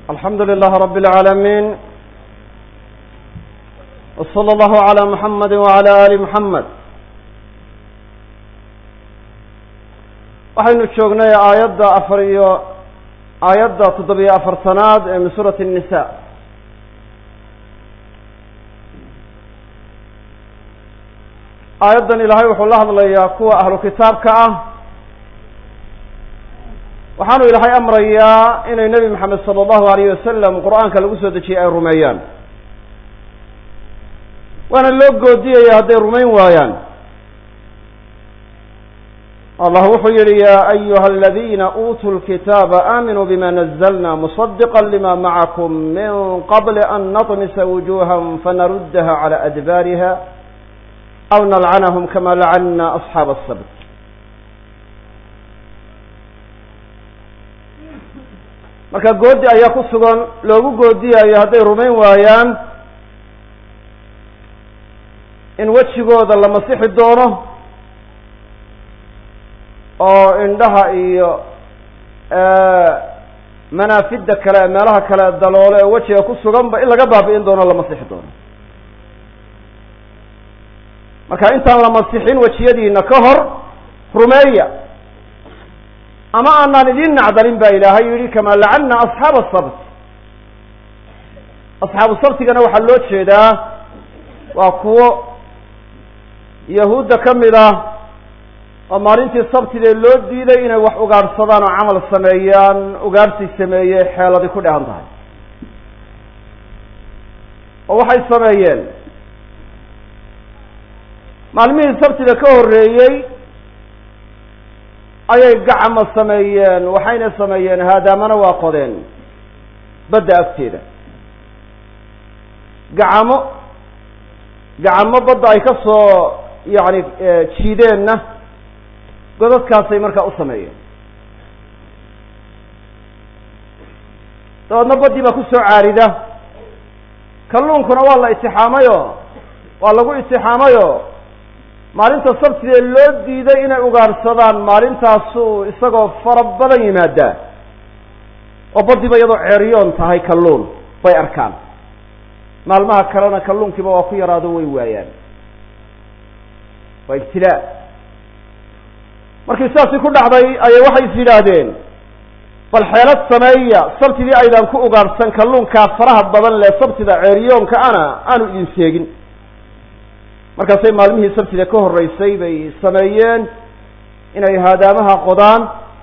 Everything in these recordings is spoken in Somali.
الحمد لله رب العالمين وصلى الله على محمد وعلى آل محمد waxaynu joognay aayadda afar iyo aayadda toddobiyo afartanaad ee min suurati الnisa aayaddan ilaahay wuxuu la hadlayaa kuwa ahlu kitaabka ah waxaanu ilaahay amrayaa inay nebi moxamed sala allahu alayh wasalam qur-aanka lagu soo dejiyey ay rumeeyaan waana loo goodiyaya hadday rumayn waayaan allah wuxuu yihi ya ayuha aladina uutuu lkitaaba aaminuu bima nazlna musadiqa lima macakum min qabli an naطmisa wujuha fanaruddaha cala adbaariha aw nalcanahum kama lacana asxaaba asabt marka goodi ayaa ku sugan loogu goodiyayo hadday rumayn waayaan in wejigooda la masixi doono oo indhaha iyo manaafidda kale meelaha kale daloole ee wejiga ku suganba in laga baabi'in doono la masixi doono marka intaan la masixin wejiyadiina ka hor rumeeya ama aanaan idin nacdalin ba ilaahay yihi kama lacana asxaaba asabt asxaabu sabtigana waxaa loo jeedaa waa kuwo yahuudda ka mid ah oo maalintii sabtidee loo diiday inay wax ugaadhsadaan oo camal sameeyaan ugaadhsi sameeye xeeladi ku dhehan tahay oo waxay sameeyeen maalmihii sabtida ka horreeyey ayay gacamo sameeyeen waxayna sameeyeen haadaamana waa qodeen badda agteeda gacamo gacamo badda ay ka soo yacni jiideenna godadkaasay markaa u sameeyeen dabeedna baddii baa ku soo caarida kalluunkuna waa la itixaamayo waa lagu itixaamayo maalinta sabtidee loo diiday inay ugaadhsadaan maalintaasuu isagoo fara badan yimaadaa oo baddiiba iyadoo ceeriyoon tahay kalluun bay arkaan maalmaha kalena kalluunkiiba waa ku yaraado way waayaan waa ibtilaa markii sidaasi ku dhacday ayay waxay is yidhaahdeen bal xeelad sameeya sabtidii aydaan ku ugaadhsan kalluunkaa faraha badan leh sabtida ceeriyoonka ana aanu idin seegin markaasay maalmihii sabtida ka horreysay bay sameeyeen inay haadaamaha qodaan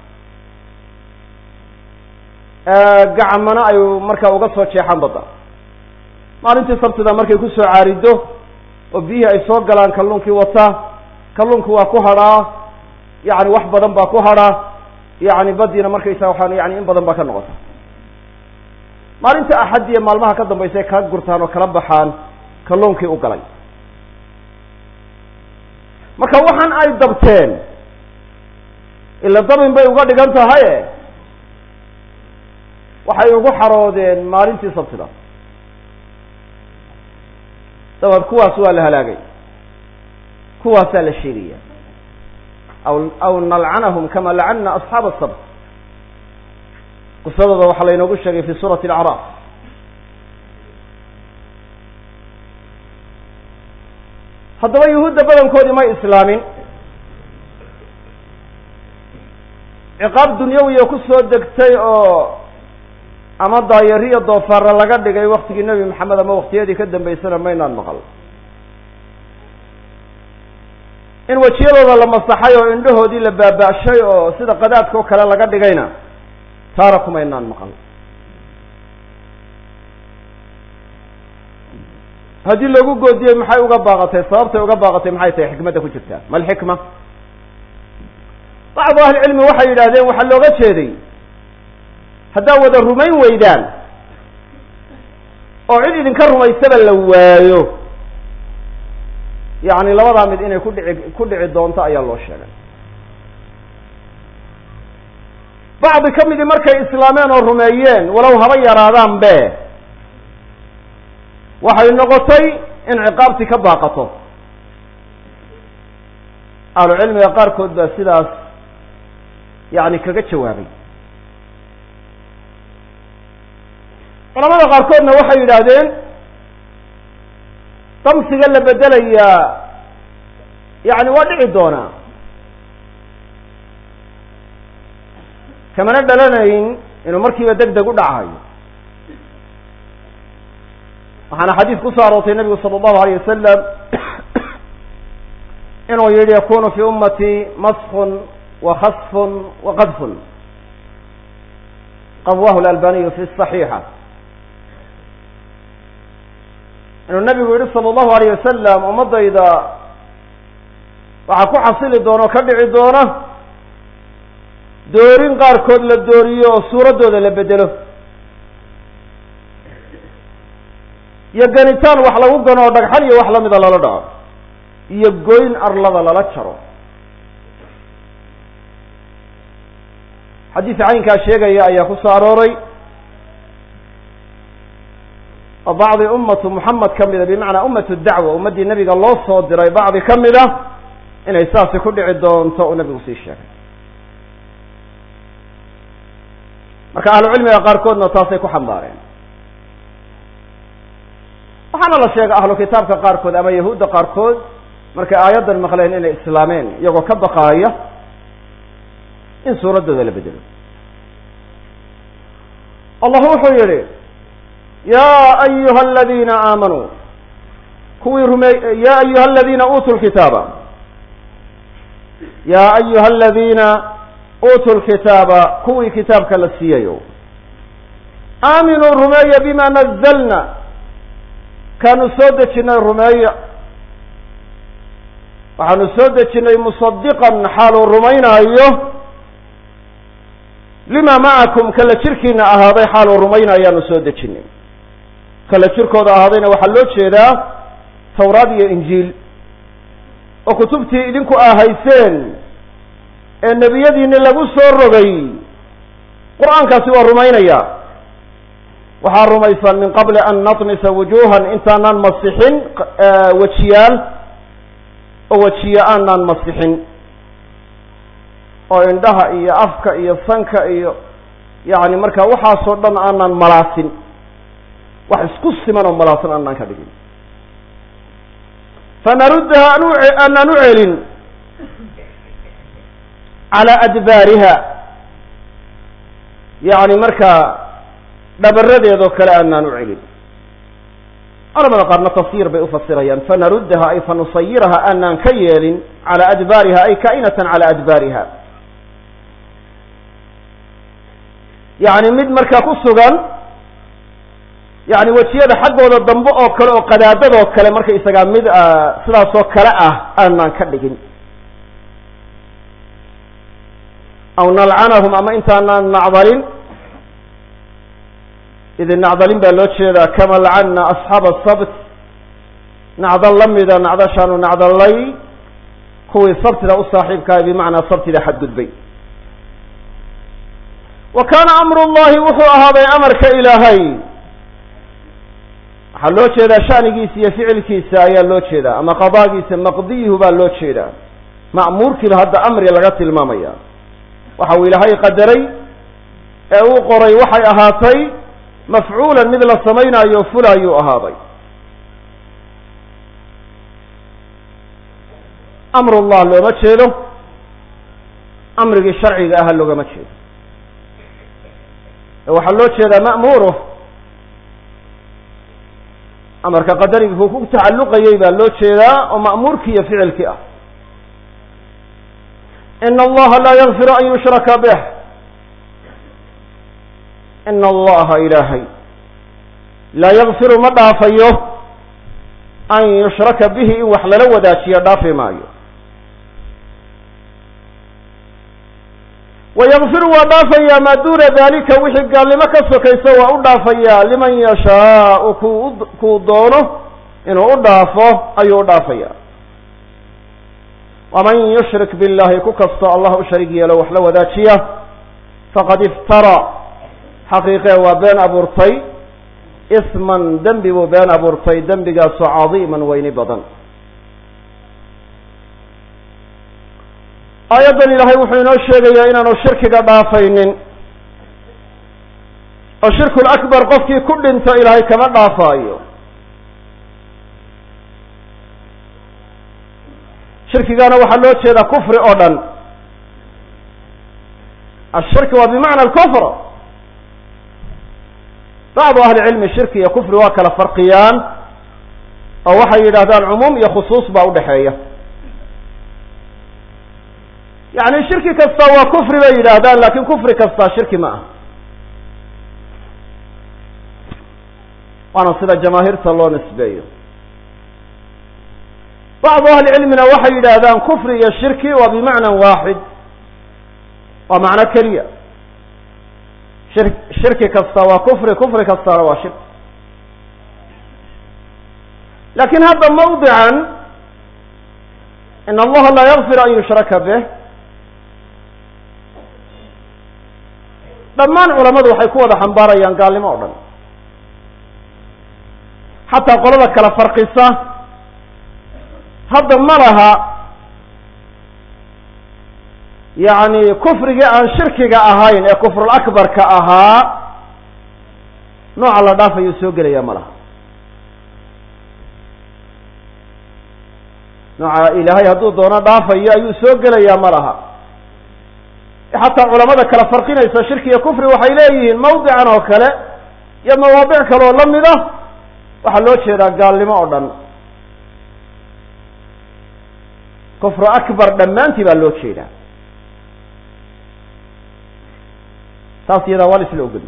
gacmana ay markaa uga soo jeexaan badda maalintii sabtida markay kusoo caarido oo biyihii ay soo galaan kalluunkii wata kalluunku waa ku hadhaa yacni wax badan baa ku hadha yacni baddiina markaysa waxaan yani in badan baa ka noqota maalinta axad iyo maalmaha ka dambaysa ay kala gurtaan oo kala baxaan kalluunkii u galay marka waxaan ay dabteen ila dabin bay uga dhigan tahaye waxay ugu xaroodeen maalintii sabtida dabeed kuwaas waa la halaagay kuwaasaa la sheegaya aw aw nalcanahum kama lacana asxaaba asabt qisadooda waxaa laynoogu sheegay fi suurati alacraaf haddaba yuhuudda badankoodii may islaamin ciqaab dunyawiya ku soo degtay oo ama daayariyo doofaara laga dhigay waktigii nebi maxamed ama waktiyadii ka dambeysana maynaan maqal in wejiyadooda la masaxay oo indhahoodii la baaba-shay oo sida qadaadka oo kale laga dhigayna taara kumaynaan maqal haddii loogu goodiyey maxay uga baaqatay sababtay uga baaqatay maxay tahay xikmadda ku jirtaa ma alxikma bacdu ahlicilmi waxay yidhahdeen waxaa looga jeeday haddaa wada rumayn weydaan oo cid idinka rumaysaba la waayo yacni labadaa mid inay kudhici ku dhici doonto ayaa loo sheegay bacdi ka midii markay islaameen oo rumeeyeen walow haba yaraadaan be waxay noqotay in ciqaabtii ka baaqato ahlu cilmiga qaarkood baa sidaas yani kaga jawaabay culamada qaarkoodna waxay yidhaahdeen damsiga la bedelayaa yani waa dhici doonaa kamana dhalanayn inuu markiiba deg deg u dhacayo waxaana xadiis ku soo aroortay nabigu sala allahu alayh wasalam inuu yihi yakunu fi ummati maskun wa khasfun wa qadfun qawahu lalbaniyu fi saxiixa inuu nabigu yihi sala allahu alayh wasalam ummadayda waxaa ku xasili doona oo ka dhici doona doorin qaarkood la dooriyo oo suuraddooda la bedelo iyo ganitaan wax lagu gano oo dhagxan iyo wax lamida lala dhaco iyo goyn arlada lala jaro xadiis caynkaa sheegaya ayaa ku soo arooray oo bacdi ummatu muxamed ka mida bimacnaa ummatu dacwa ummaddii nebiga loo soo diray bacdi ka mid a inay saasi ku dhici doonto uu nabigu sii sheegay marka ahlucilmiga qaarkoodna taasay ku xambaareen waxaana la sheegay ahlu kitaabka qaarkood ama yahuudda qaarkood markay aayaddan maqleen inay islaameen iyagoo ka baqaaya in suuraddooda la bedelo allah wuxuu yihi ya ayuha aladiina aamanuu kuwii rumey ya ayuha aladiina uutuu lkitaaba ya ayuha aladiina uutuu lkitaaba kuwii kitaabka la siiyayo aaminuu rumeeya bima nazalna kaanu soo dejinay rumeeya waxaanu soo dejinay musadiqan xaaluu rumaynaayo lima macakum kala jirkiina ahaaday xaaluu rumaynayaanu soo dejinay kala jirkooda ahaadayna waxaa loo jeedaa tawraad iyo injiil oo kutubtii idinku aahayseen ee nebiyadiini lagu soo rogay qur-aankaasi waa rumaynaya waxaa rumaysaan min qabli an natmisa wujuhan intaanaan masixin wejiyaal oo wejiye aanaan masixin oo indhaha iyo afka iyo sanka iyo yani marka waxaasoo dhan aanaan malaasin wax isku siman oo malaasan aanaan ka dhigin fanaruddaha aanaan u celin calaa adbaariha yani markaa dhabaradeedoo kale aanaan u celin culamada qaarna tafsiir bay ufasirayaan fanaruddaha ay fanusayiraha aanaan ka yeelin calaa adbaariha ay kaa'inatan calaa adbaariha yani mid markaa ku sugan yani wejiyada xaggooda dambe oo kale oo qadaadadoo kale marka isagaa mid sidaasoo kale ah aanaan ka dhigin aw nalcanahum ama intaanaan nacdalin idin nacdalin baa loo jeedaa kama lacana asxaaba asabt nacdal la mida nacdashaanu nacdallay kuwii sabtida u saaxiibkahay bimacnaa sabtida xadgudbay wa kaana amru llahi wuxuu ahaaday amarka ilaahay waxaa loo jeedaa shanigiisa iyo ficilkiisa ayaa loo jeedaa ama qadaagiisa maqdiyuhu baa loo jeedaa ma'muurkiiba hadda amri laga tilmaamaya waxa uu ilaahay qadaray ee uu qoray waxay ahaatay mafcuulan mid la samaynaayo fulaayuu ahaaday amrullah looma jeedo amrigii sharciga aha loogama jeedo waxaa loo jeedaa ma'muuruh amarka qadarigii kuu ku tacalluqayay baa loo jeedaa oo ma'muurkii iyo ficilkii ah ina allaha laa yakfiru an yushraka bih ina allaha ilaahay laa yakfiru ma dhaafayo an yushraka bihi in wax lala wadaajiyo dhaafi maayo wayakfiru waa dhaafayaa maa duuna dalika wixii gaalnimo ka sokayso waa u dhaafayaa liman yashaau ku kuu doono inuu u dhaafo ayuu u dhaafayaa waman yushrik billahi ku kastoo allah u sharig yeelo wax la wadaajiya faqad iftara xaqiiqee waa been abuurtay isman dembi buu been abuurtay dembigaasoo cadiiman weyni badan aayaddan ilaahay wuxuu inoo sheegayaa inaanu shirkiga dhaafaynin oo shirkul akbar qofkii ku dhinto ilaahay kama dhaafaayo shirkigana waxaa loo jeedaa kufri oo dhan ashirki waa bimacna alkufr bacdu ahli cilmi shirki iyo kufri waa kala farqiyaan oo waxay yidhahdaan cumuum iyo khusuus baa udhexeeya yani shirki kasta waa kufri bay yidhaahdaan lakin kufri kasta shirki ma ah waana sida jamaahiirta loo nisbeeyo bacdu ahli cilmina waxay yidhaahdaan kufri iyo shirki waa bimacna waaxid waa macno keliya shir shirki kasta waa kufri kufri kastana waa shirki lakin hadda mawdican in allaha laa yakfir an yushraka bih dhammaan culamadu waxay ku wada xambaarayaan gaalnimo o dhan xataa qolada kala farqisa hadda ma laha yacni kufrigii aan shirkiga ahayn ee kufrul akbarka ahaa nooca la dhaafayuu soo gelaya ma laha nooca ilaahay hadduu doono dhaafayo ayuu soo gelayaa ma laha xataa culamada kala farqinaysa shirki iyo kufri waxay leeyihiin mawdican oo kale iyo mawaadic kale oo lamid ah waxaa loo jeedaa gaalnimo oo dhan kufru akbar dhammaantii baa loo jeedaa taas iyadaa waa la isla ogoliy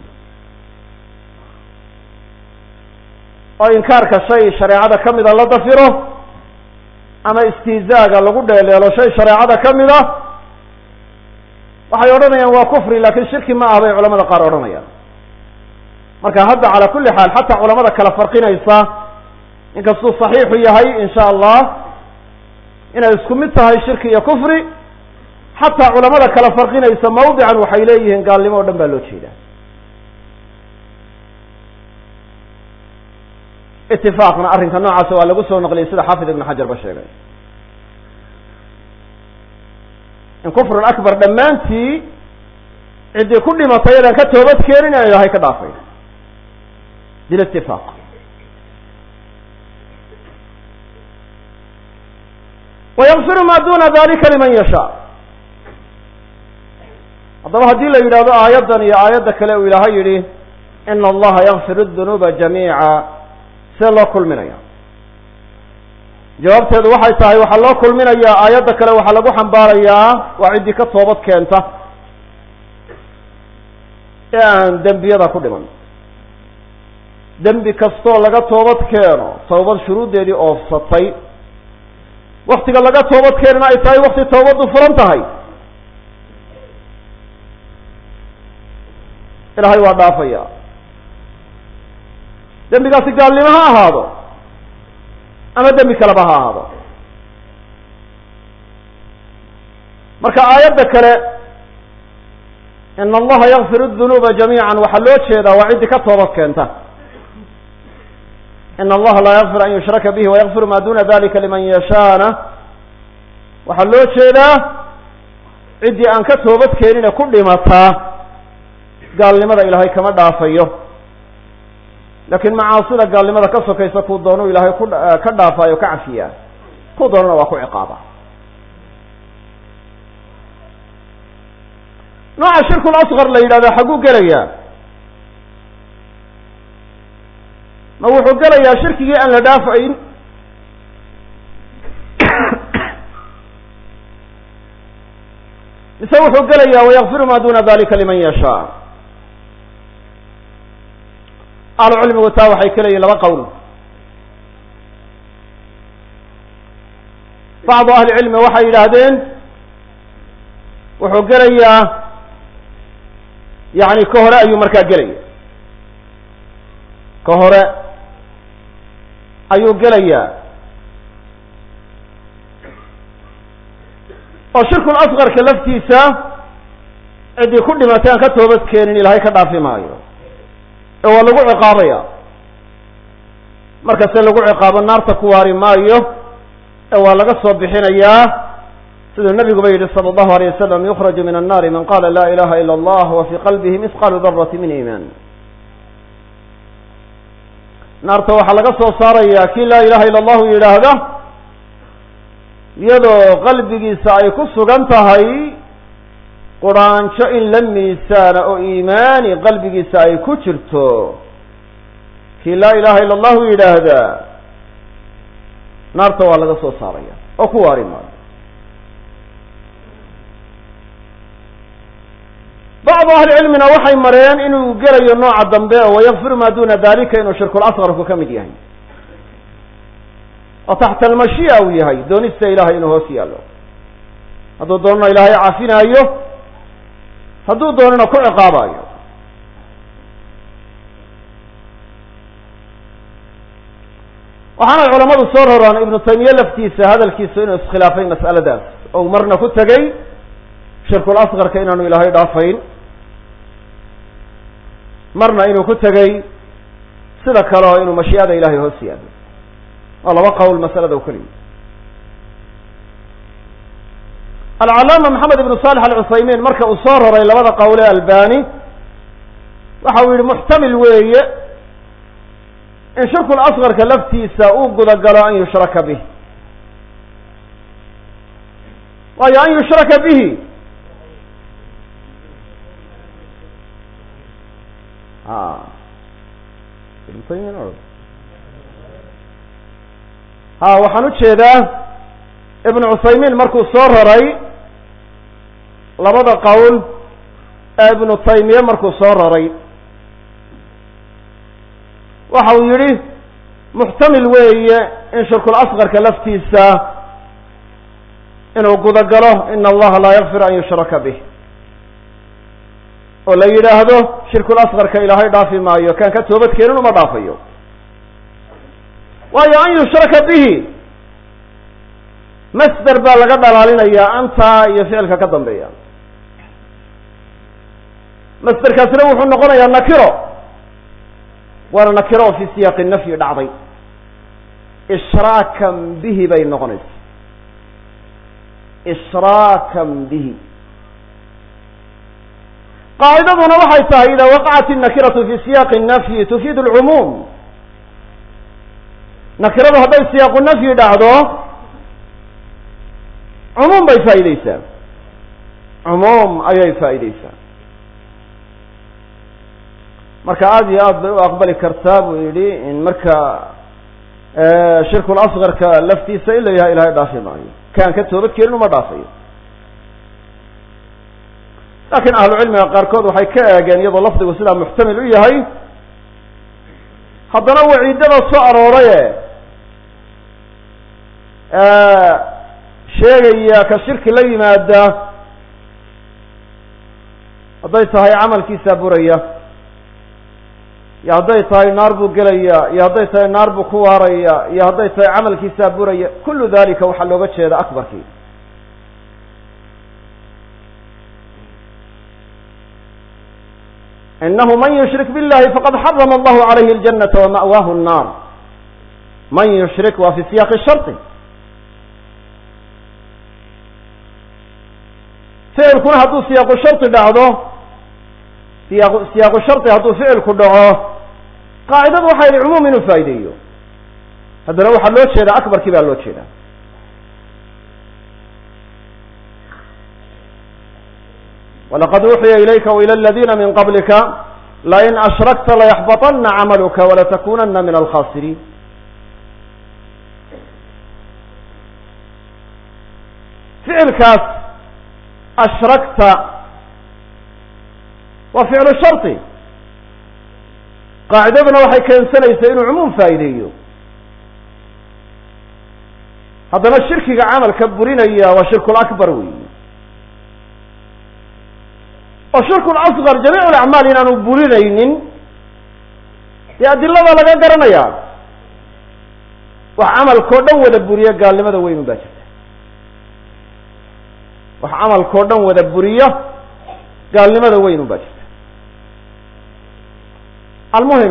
oo inkaarka shay shareecada ka mida la dafiro ama istihzaaga lagu dheeleelo shay shareecada ka mid a waxay odhanayaan waa kufri lakin shirki ma ah bay culamada qaar odhanayaan marka hadda calaa kulli xaal xataa culamada kala farqinaysa inkastuu saxiixu yahay in sha allah inay isku mid tahay shirki iyo kufri xataa culamada kala farqinaysa mawdican waxay leeyihiin gaalnimo o dhan baa loo jeedaa itifaaqna arrinka noocaasa waa lagu soo naqliyay sida xaafid ibn xajar ba sheegay in kufrun akbar dhammaantii ciddii ku dhimatay yadaan ka toobad keenin inay ilahay ka dhaafay bilitifaaq wayakfiru ma duna dalika liman yashaa haddaba haddii la yidhahdo aayaddan iyo aayadda kale uu ilaahay yidhi ina allaha yakfir dunuuba jamiica see loo kulminaya jawaabteedu waxay tahay waxaa loo kulminayaa aayadda kale waxaa lagu xambaarayaa waa ciddii ka toobad keenta ee aan dembiyada ku dhiman dembi kastoo laga toobad keeno tawbad shuruuddeedii oofsatay waktiga laga toobad keenana ay tahay wakti tawbaddu furan tahay ilaahay waa dhaafaya dembigaasi gaalnimo ha ahaado ama dembi kaleba ha ahaado marka aayadda kale ina allaha yakfir dunuuba jamiica waxaa loo jeedaa waa ciddii ka toobad keenta ina allaha laa yakfir an yushraka bihi wayakfiru ma duna dalika liman yashaana waxaa loo jeedaa ciddii aan ka toobad keenine ku dhimataa gaalnimada ilaahay kama dhaafayo laakiin macaasida gaalnimada ka sokaysa kuu doonu ilaahay ku ka dhaafaayo ka cafiyaa kuu doonana waa ku ciqaaba nooca shirkul asqar la yidhahdo xagguu gelayaa ma wuxuu gelayaa shirkigii aan la dhaafayn mise wuxuu gelayaa wayakfiru ma duna dalika liman yashaa ahlu cilmigu taa waxay ka leeyihin laba qowl bacdu ahli cilmi waxay yidhaahdeen wuxuu gelayaa yani ka hore ayuu markaa gelaya ka hore ayuu gelayaa oo shirkul asqarka laftiisa ciddii ku dhimatay aan ka toobad keenin ilaahay ka dhaafi maayo ee waa lagu ciqaabaya markase lagu ciqaabo naarta ku waari maayo ee waa laga soo bixinayaa siduu nabiguba yidhi sala allahu alayh wasalam yukraju min annaari man qala la ilaha ila allah wa fii qalbihi misqaalu darati min iimaan naarta waxaa laga soo saarayaa kii laa ilaha illa allahu yidhaahda iyadoo qalbigiisa ay ku sugan tahay quraanjo in la miisaana oo iimaani qalbigiisa ay ku jirto kii laa ilaha illa allahu yidhaahda naarta waa laga soo saaraya oo ku waari maayo bacdu ahlicilmina waxay mareen inuu gelayo nooca dambe oo wayakfiru maa duna dalika inuu shirkulasqarku ka mid yahay oo taxta almashii'a uu yahay doonista ilahay inuu hoos yaallo hadduu doonana ilaahay cafinaayo hadduu doonana ku ciqaabayo waxaana culamadu soo roraan ibnu taymiye laftiisa hadalkiisu inuu iskhilaafay mas'aladaas ou marna ku tegey shirkul asqarka inaanu ilaahay dhaafayn marna inuu ku tegey sida kale oo inuu mashii'ada ilahay hoos yaalo waa laba qowl masalada u keliya alcalaama maxamed ibnu saalex alcuthaymiin marka uu soo roray labada qowl ee albani waxa uu yihi muxtamil weeye in shirkul asqarka laftiisa uu gudagalo an yushraka bih waayo an yushraka bihi ha waxaan ujeedaa ibnu cuthaymiin markuu soo raray labada qowl ee ibnu taymiye markuu soo raray waxa uu yihi muxtamil weeye in shirkul asqarka laftiisa inuu gudagalo ina allaha laa yakfir an yushraka bih oo la yidhaahdo shirkul asqarka ilaahay dhaafi maayo kaan ka toobad keenin uma dhaafayo waayo an yushraka bihi masder baa laga dhalaalinayaa antaa iyo ficilka ka dambeeya masderkaasina wuxuu noqonayaa nakiro waana nakiro oo fi siyaaqi nafyi dhacday ishraakan bihi bay noqonaysa ishraakan bihi qaacidaduna waxay tahay ida waqacat الnakiratu fi siyaaqi الnafyi tufiid اlcumuum nakiradu hadday siyaaqu nafyi dhacdo cumuum bay faa'ideysaa cumuum ayay faa'ideysaa marka aada iyo aad bay u aqbali kartaa buu yidhi in marka shirkul asqarka laftiisa in la yahay ilahay dhaafi maayo kaan ka toobad keenin uma dhaafayo laakiin ahlu cilmiga qaarkood waxay ka eegeen iyadoo lafdigu sidaa muxtamil u yahay haddana waciidada soo arooraye sheegaya ka shirki la yimaada hadday tahay camalkiisaa buraya iyo hadday tahay naar buu gelaya iyo hadday tahay naar buu ku waaraya iyo hadday tahay camalkiisaa buraya kullu dalika waxaa looga jeeda akbarkii inahu man yushrik biاllahi faqad xarama allahu calayhi اljanata wama'waahu الnar man yushrik waa fi siyaaqi shardi ficilkuna hadduu siyaaqu shardi dhacdo siyaaq siyaaqu shardi hadduu ficilku dhaco qaacidadu waxay yihi cumuum inuu faa'ideeyo haddana waxaa loo jeedaa akbarkii baa loo jeedaa walaqad uuxiya ilayka wailى اladina min qablika lain ashrakta layaxbaطana camaluka walatakunana min alkhasiriin ficilkaas ashrakta waa ficlu shardi qaacidaduna waxay keensanaysaa inuu cumuum faa'ideeyo haddana shirkiga camalka burinaya waa shirkul akbar weyi oo shirkul asqar jamiic alacmaal inaanu burinaynin dee adilada laga garanaya wax camalkao dhan wada buriya gaalnimada weyn un baa jirta wax camalkao dhan wada buriya gaalnimada weyn un baa jirta almuhim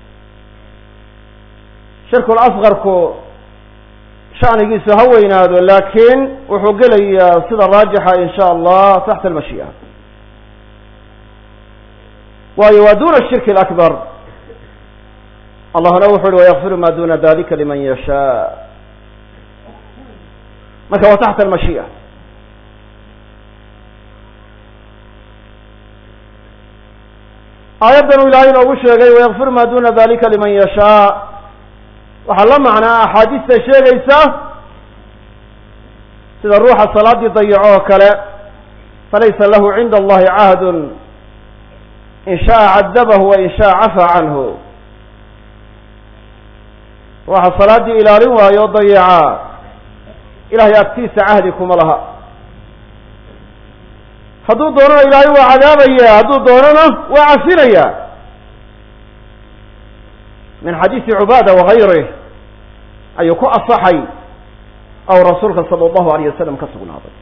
shirkul asqarku shanigiisu ha weynaado laakiin wuxuu gelayaa sida raajixa in sha allah taxta almashii'a waayo waa duna shirki alakbar allahna wuxu uhi wayakfiru ma duna dalika liman yashaa marka waa taxta almashii'a aayaddan uu ilaahay inoogu sheegay wayakfir ma duna dalika liman yashaa waxaa la macnaa axaadiista sheegaysa sida ruuxa salaadii dayaco oo kale falaysa lahu cinda allahi cahdun in shaءa cadabahu wa in shaءa cafaa canhu ruuxa salaaddii ilaalin waayo o dayaca ilahay agtiisa cahdi kuma laha hadduu doonana ilaahay waa cadaabaya hadduu doonana waa cafinaya min xadiisi cubaada wagayrih ayuu ku asaxay aw rasuulka sala allahu alayh wasalam ka sugnaaday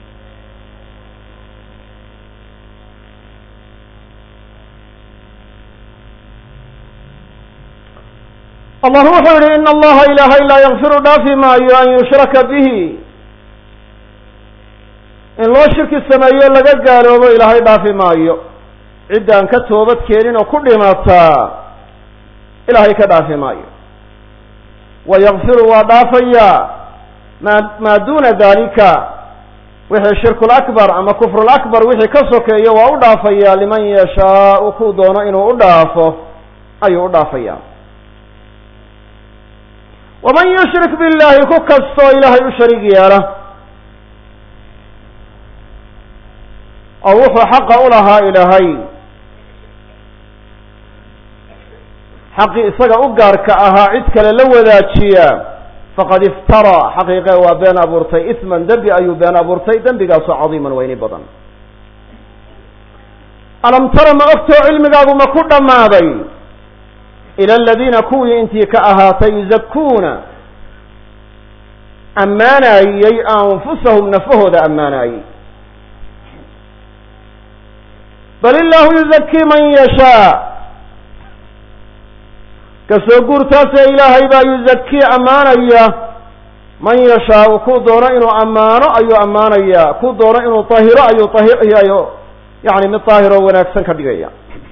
allah wuxuu yihi in allaha ilaahay laa yakfiru dhaafi maayo an yushraka bihi in loo shirki sameeyo laga gaaloobo ilaahay dhaafi maayo ciddaan ka toobad keenin oo ku dhimataa ilaahay ka dhaafi maayo wa yakfiru waa dhaafayaa ma maa duna dalika wixii shirkul akbar ama kufrul akbar wixii ka sokeeyo waa u dhaafayaa liman yashaau kuu doono inuu u dhaafo ayuu u dhaafayaa waman yushrik billahi ku kastoo ilaahay u shariig yeela oo wuxuu xaqa u lahaa ilaahay xaqii isaga u gaarka ahaa cid kale la wadaajiya faqad iftaraa xaqiiqe waa been abuurtay isman dembi ayuu been abuurtay dembigaasoo cadiiman weyni badan alam tara ma ogtoo cilmigaagu ma ku dhammaaday ila aladiina kuwii intii ka ahaatay yuzakuuna ammaanayey anfusahum nafahooda ammaanayey bal illaahu yuzakii man yashaa kasoo guurtaasee ilaahay baa yuzakii ammaanaya man yashaau kuu doono inuu ammaano ayuu ammaanaya kuu doono inuu tahiro ayuu tahirayo yani mid daahiroo wanaagsan ka dhigaya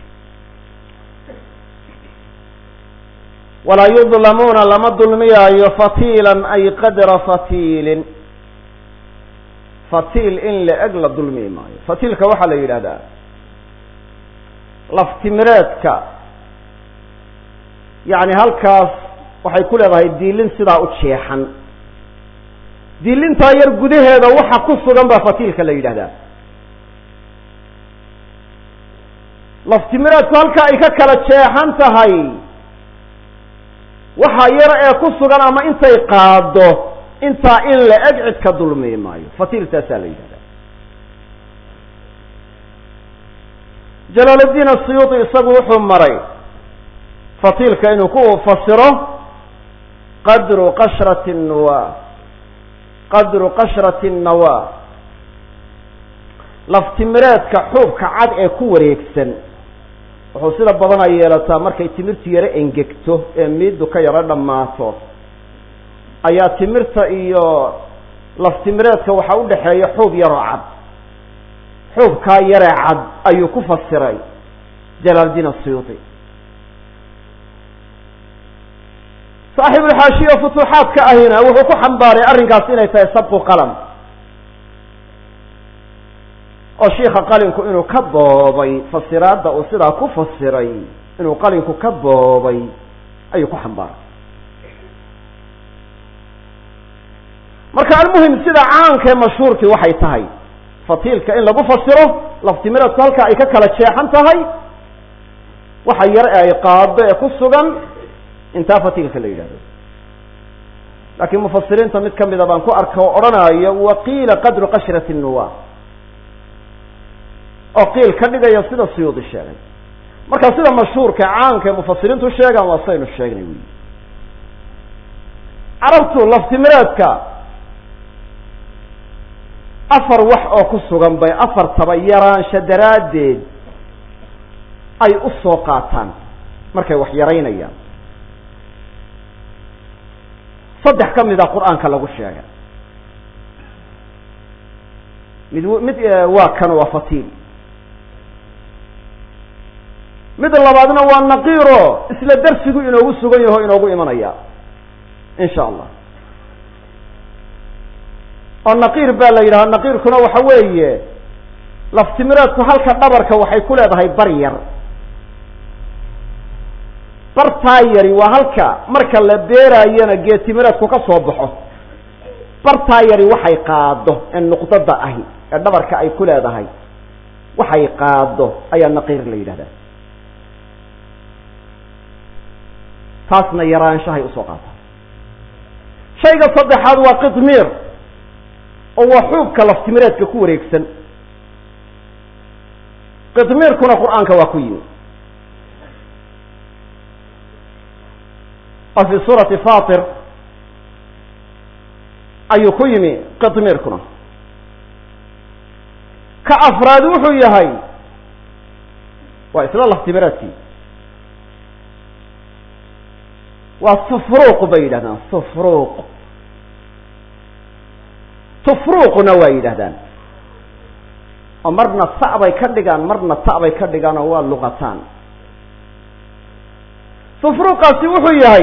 walaa yudlamuuna lama dulmiyaayo fatiilan ay qadra fatiilin fatiil in la eg la dulmi maayo fatiilka waxaa la yidhahdaa laftimireedka yacni halkaas waxay ku leedahay diilin sidaa u jeexan diilintaa yar gudaheeda waxa ku sugan baa fatiilka la yidhahdaa laftimireedku halka ay ka kala jeexan tahay waxa yar ee ku sugan ama intay qaado intaa in la eg cid ka dulmi maayo fatiiltaasaa la yidhahdaa jalaaluddiin asiyuudi isagu wuxuu maray fatiilka inuu ku fasiro qadru qashrati nawa qadru qashrati nawa laftimireedka xuubka cad ee ku wareegsan wuxuu sida badan ay yeelataa markay timirtu yaro engegto ee miiddu ka yaro dhammaato ayaa timirta iyo laftimireedka waxaa udhexeeya xuub yaroo cad xuubkaa yaree cad ayuu ku fasiray jalaaldiin asiyuudi saaxibulxaashiya futuuxaadka ahina wuxuu ku xambaaray arrinkaas inay tahay sabqu qalam oo shiika qalinku inuu ka boobay fasiraadda uu sidaa ku fasiray inuu qalinku ka boobay ayuu ku xambaaray marka almuhim sida caankae mashhuurkii waxay tahay fatiilka in lagu fasiro laftimireedku halka ay ka kala jeexan tahay waxa yar ee ay qaado ee ku sugan intaa fatiilka la yidhahdo laakiin mufasiriinta mid kamida baan ku arka oo odhanayo waqiila qadru qashrati nuwa oo qiil ka dhigaya sida siyuudi sheegay marka sida mashhuurka caanka ee mufasiriintu sheegaan waa saynu sheegnay wy carabtu laftimireedka afar wax oo ku sugan bay afartaba yaraansha daraaddeed ay u soo qaataan markay wax yaraynayaan saddex ka mid a qur-aanka lagu sheegay mid mid waa kan waa fatiil mid labaadna waa naqiiro isla darsigu inoogu sugan yaho inoogu imanaya in sha allah oo naqiir baa la yidhaha naqiirkuna waxa weeye laftimireedku halka dhabarka waxay ku leedahay bar yar bartaa yari waa halka marka la beeraayana geetimireedku ka soo baxo bartaa yari waxay qaado ee nuqdada ahi ee dhabarka ay ku leedahay waxay qaado ayaa naqiir la yidhahdaa taasna yaraanshahay usoo qaataa shayga saddexaad waa qidmiir oo waa xuubka laftimireedka ku wareegsan qidmiirkuna qur-aanka waa ku yimi oo fi suurati fatir ayuu ku yimi qidmiirkuna ka afraad wuxuu yahay waa isla laftimireedkii waa sufruuq bay yidhahdaan sufruuq tufruuqna waa yidhahdaan oo marna ta bay ka dhigaan marna ta bay ka dhigaan oo waa luqataan sufruuqaasi wuxuu yahay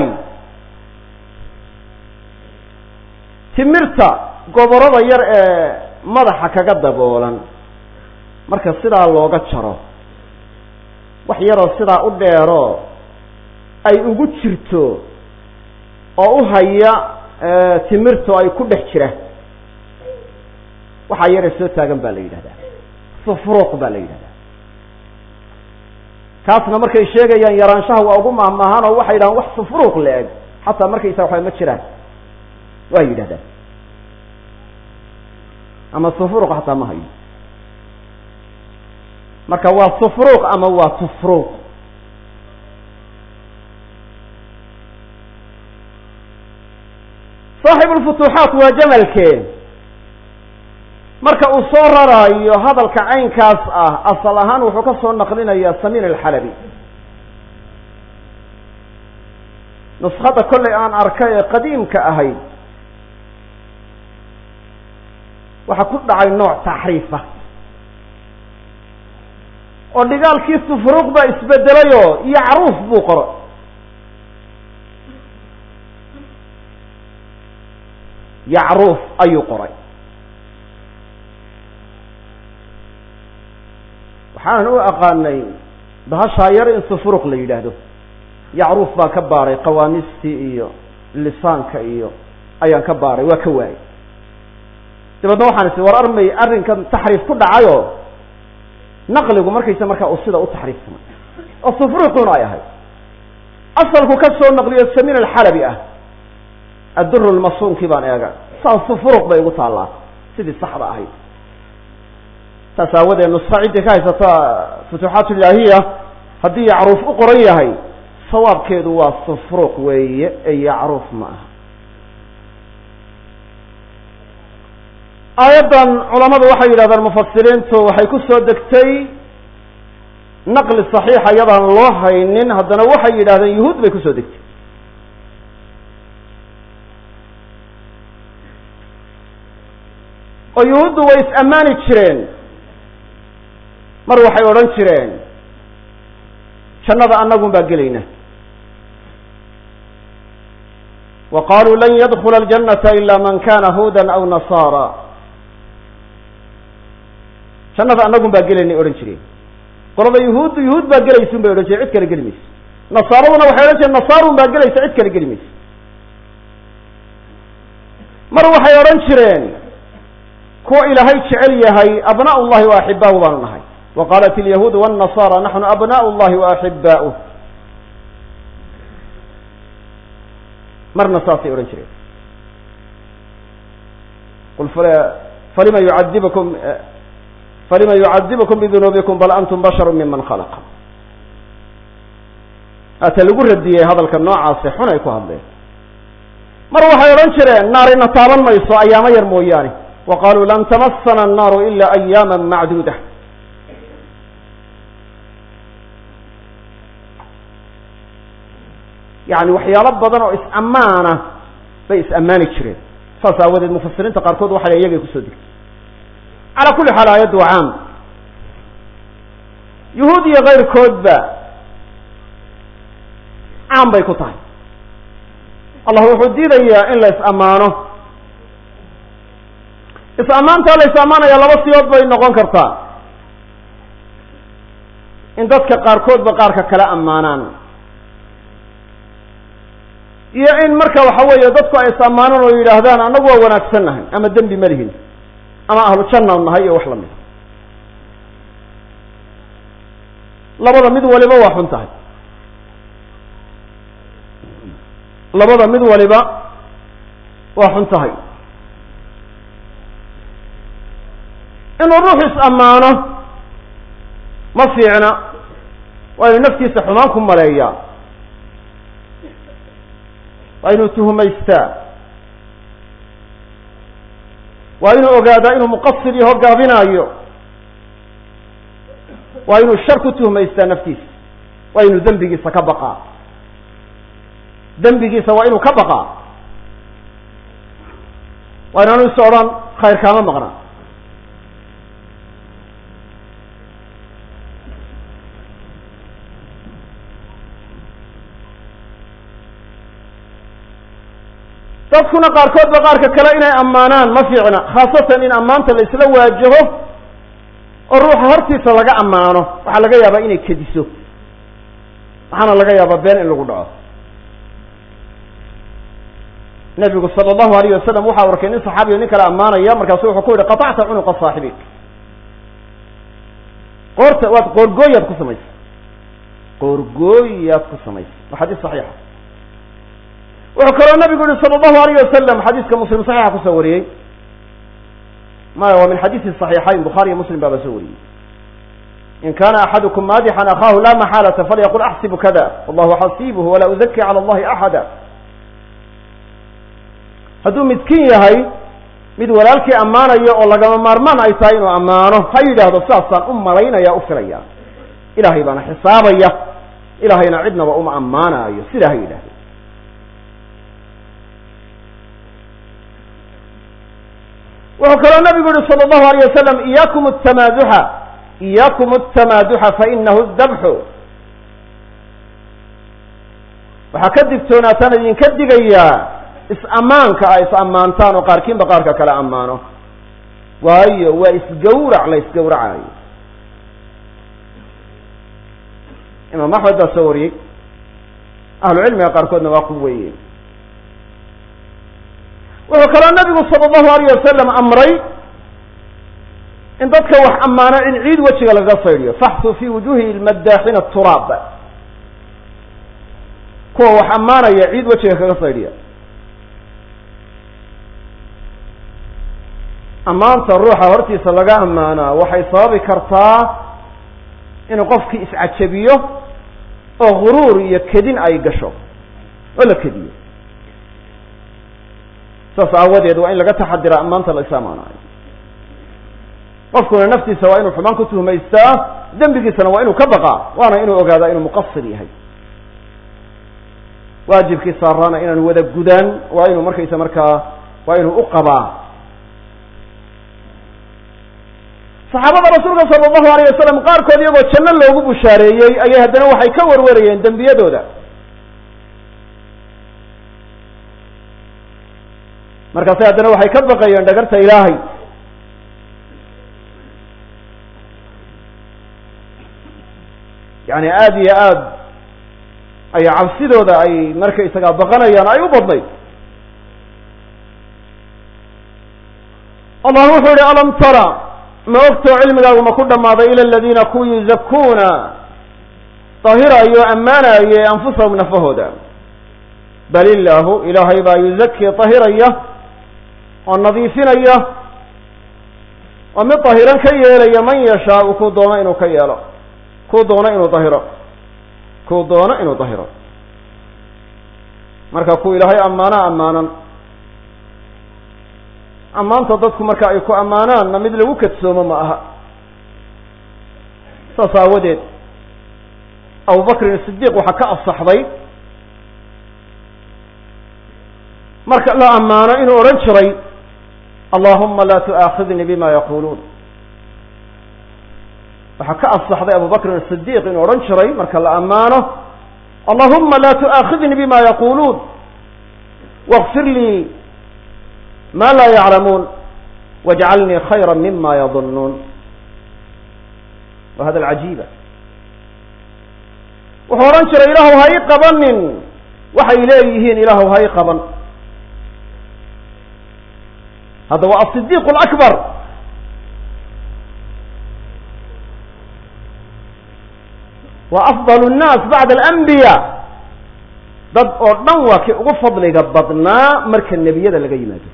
timirta goborada yar ee madaxa kaga daboolan marka sidaa looga jaro wax yaroo sidaa u dheero ay ugu jirto oo u haya timirto ay ku dhex jira waxaa yare soo taagan baa la yidhahdaa sufruuq baa la yidhahdaa kaasna markay sheegayaan yaraanshaha waa ugu mahmaahaan oo waxay yidhahaan wax sufruuq la eg xataa markaysa waxba ma jiraan waa yidhahdaan ama sufruuq xataa ma hayo marka waa sufruuq ama waa tufruuq saaxib lfutuuxaat waa jamalkee marka uu soo raraayo hadalka caynkaas ah asal ahaan wuxuu ka soo naqlinayaa samiin alxalabi nuskada kollay aan arkay ee qadiimka ahayd waxaa ku dhacay nooc taxriifa oo dhigaalkii sufruuq baa isbedelayoo yacruuf buu qoro yacruuf ayuu qoray waxaanan u aqaanay bahashaa yar in sufruuq la yidhaahdo yacruuf baan ka baaray qawaamistii iyo lisaanka iyo ayaan ka baaray waa ka waayay dabeedna waxaan is war armay arrinkan taxriif ku dhacayo naqligu markaysa markaa uu sida u taxriifsamay oo sufruuquna ay ahayd asalku ka soo naqliyo samiin alxalabi ah adduru lmasuunkii baan eega saa sufruuq bay ugu taallaa sidii saxda ahayd saas aawadeed nuska ciddii ka haysata futuuxaat ilaahiya haddii yacruuf u qoran yahay sawaabkeedu waa sufruuq weeye ee yacruuf ma aha aayaddan culamadu waxay yidhahdaan mufasiriintu waxay ku soo degtay naqli saxiixa iyadaan loo haynin haddana waxay yidhahdeen yuhuud bay kusoo degtay oo yuhuuddu way is-ammaani jireen mar waxay odhan jireen jannada annagun baa gelayna wa qaluu lan yadkula aljannata ila man kana huudan aw nasaara jannada annagun baa gelaynay odhan jireen qolada yuhuuddu yuhuud baa gelaysun bay odhan jireen cid kale geli mayso nasaaraduna waxay odhan jireen nasaarun baa gelaysa cid kale geli mayso mar waxay odhan jireen kuwa ilaahay jecel yahay abnaa llahi wa axibaahu baanu nahay wa qaalat alyahuudu wاnnasaara naxnu abnaء llahi wa axibaa'uh marna saasay odhan jireen qul falima yucadibukum falima yucadibukum bidunuubikum bal antum basharu miman khalaqa ata lagu radiyey hadalka noocaasi xun ay ku hadleen mar waxay odhan jireen naarina taaban mayso ayaamo yar mooyaane wa qaluu lan tamasana annaaru ila ayaama macduuda yani waxyaalo badan oo is-ammaana bay is-ammaani jireen saas aawadeed mufasiriinta qaarkood waxa le iyagay kusoo degtay calaa kulli xaal aayaddu waa caam yuhuud iyo kayrkoodba caan bay ku tahay allah wuxuu diidayaa in la is-ammaano is-ammaantaa la is-ammaanaya laba siyood bay noqon kartaa in dadka qaarkoodba qaarka kala ammaanaan iyo in marka waxa weeye dadku ay is-ammaanaan oo yidhaahdaan annagu waa wanaagsan nahay ama dembi ma lihin ama ahlu janna nahay iyo wax lamid labada mid waliba waa xun tahay labada mid waliba waa xun tahay inuu ruux is-ammaano ma fiicna waa inuu naftiisa xumaan ku maleeyaa waa inuu tuhumaystaa waa inuu ogaadaa inuu muqasir yaho gaabinaayo waa inuu shar ku tuhmaystaa naftiisa waa inuu dembigiisa ka baqaa dembigiisa waa inuu ka baqaa waa inaanu is odhan khayr kaama maqna dadkuna qaarkoodba qaarka kale inay ammaanaan ma fiicna khaasatan in ammaanta la isla waajaho oo ruuxa hortiisa laga ammaano waxaa laga yaabaa inay kediso waxaana laga yaabaa been in lagu dhaco nabigu sala allahu alayh wasalam waxau arkay nin saxaabiyo nin kale ammaanaya markaasu wuxuu ku yihi qatacta cunuqa saaxibik qoorta waad qoorgooyaad ku samaysay qoorgooyaad ku samaysay waa xadiis saxiixa wuxuu kaloo nabigu yihi sala allahu alayh wasalam xadiiska muslim saxiixa kusoo wariyey maya waa min xadiisi صaxiixayn bukhaari iyo muslim baaba soo wariyey in kana axadukum maadixan akhahu la maxaalata falyaqul axsibu kada wallahu xasibuhu walaa uzaki cala allahi axada hadduu midkiin yahay mid walaalkii ammaanayo oo lagama maarmaan ay tahay inuu ammaano ha yidhaahdo sidaasaan u malaynaya u filaya ilahay baana xisaabaya ilahayna cidnaba uma ammaanaayo sidaa ha yidhahdo wuxuu kaloo nabigu yihi salى اllahu alيyه wasalam iyakum الtamaaduxa iyakum الtamaaduxa fainahu dabxu waxaa ka digtoonaataan idinka digayaa is-ammaanka a is-ammaantaan oo qaarkiinba qaarka kale ammaano waayo waa isgawrac la isgawracayo imaam axmed baa soo wariyey ahlu cilmiga qaarkoodna waa ku weeye wuxuu kaloo nabigu sala allahu alayh wasalam amray in dadka wax ammaano in ciid wejiga lagaga saydhiyo faxtuu fi wujuhi lmaddaaxina turaab kuwa wax ammaanaya ciid wejiga kaga saydhiya ammaanta ruuxa hortiisa laga ammaanaa waxay sababi kartaa inuu qofkii iscajabiyo oo guruur iyo kedin ay gasho oo la kediyo saas aawadeed waa in laga taxadira ammaanta la is ammaanaayo qofkuna naftiisa waa inuu xumaan ku tuhmaystaa dembigiisana waa inuu ka baqaa waana inuu ogaadaa inuu muqasir yahay waajibkii saaraana inaanu wada gudaan waa inuu markaysa markaa waa inuu u qabaa saxaabada rasuulka sala allahu alayh wasalam qaarkood iyagoo janno loogu bushaareeyey ayay haddana waxay ka warwarayeen dembiyadooda markaase haddana waxay ka baqayeen dhagarta ilaahay yani aada iyo aad ay cabsidooda ay markaysagaa baqanayaan ay u badnayd allah wuxuu yihi alam tara ma ogtoo cilmigaagu ma ku dhammaaday ila aladiina kuwa yuzakuuna dahirayo ammaanaye anfusahum nafahooda bal illaahu ilaahay baa yuzakii dahiraya oo nadiifinaya oo mid dahiran ka yeelaya man yashaau kuu doono inuu ka yeelo kuu doono inuu dahiro kuu doono inuu dahiro marka kuu ilaahay ammaana ammaanan ammaanta dadku marka ay ku ammaanaanna mid lagu kadsoomo ma aha saas aawadeed abubakrin sidiiq waxaa ka asaxday marka la ammaano inuu odhan jiray allahuma la tu'aakhidnii bima yaquluun waxaa ka asaxday abubakrin sidiiq inuu odhan jiray marka la ammaano allahuma la tu'aakhidnii bima yaquluun wاغfir lii ma la yaclamuun wاjcalnii khayra mima yadunuun wa hada alcajiiba wuxuu odhan jiray ilaahu ha ii qabanin waxay leeyihiin ilaahu ha ii qaban hadda waa asidiiq alakbar wa afdal nnaas bacda alanbiya dad oo dhan waa kii ugu fadliga badnaa marka nebiyada laga yimaado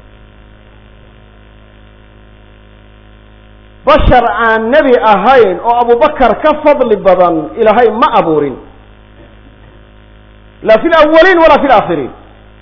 bashar aan nebi ahayn oo abubakar ka fadli badan ilaahay ma abuurin la fi lawaliin wala fi laakhiriin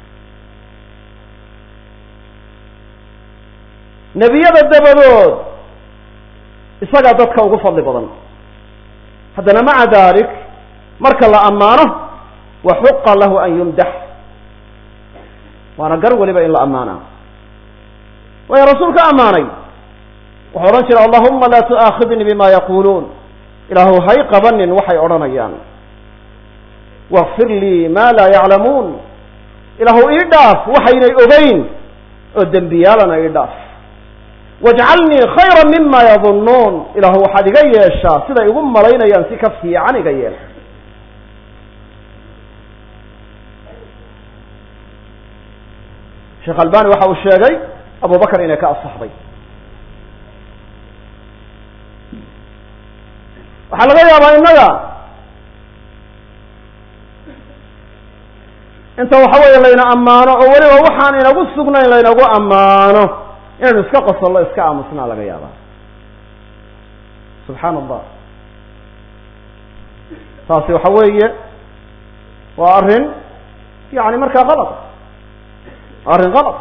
nebiyada dabadood isagaa dadka ugu fadli badan haddana maca dalik marka la ammaano wa xuqa lahu an yumdax waana gar weliba in la ammaanaa waayo rasuulka ammaanay wuxuu odhan jiray allahuma la tu'aakhidnii bima yaquluun ilaahu hay qabanin waxay odhanayaan wاغfir lii ma laa yaclamuun ilaahu ii dhaaf waxaynay ogeyn oo dembiyaalana ii dhaaf wاjcalnii khayra mima yadunuun ilaahu waxaad iga yeeshaa siday igu malaynayaan si ka fiican iga yeel sheekh albani waxa uu sheegay abu bakr inay ka asaxday waxaa laga yaabaa innaga inta waxa weeye layna ammaano oo weliba waxaan inagu sugnayn laynagu ammaano inaynu iska qosollo iska aamusnaa laga yaabaa subxaan allah taasi waxa weeye waa arrin yani markaa kalad waa arrin kalad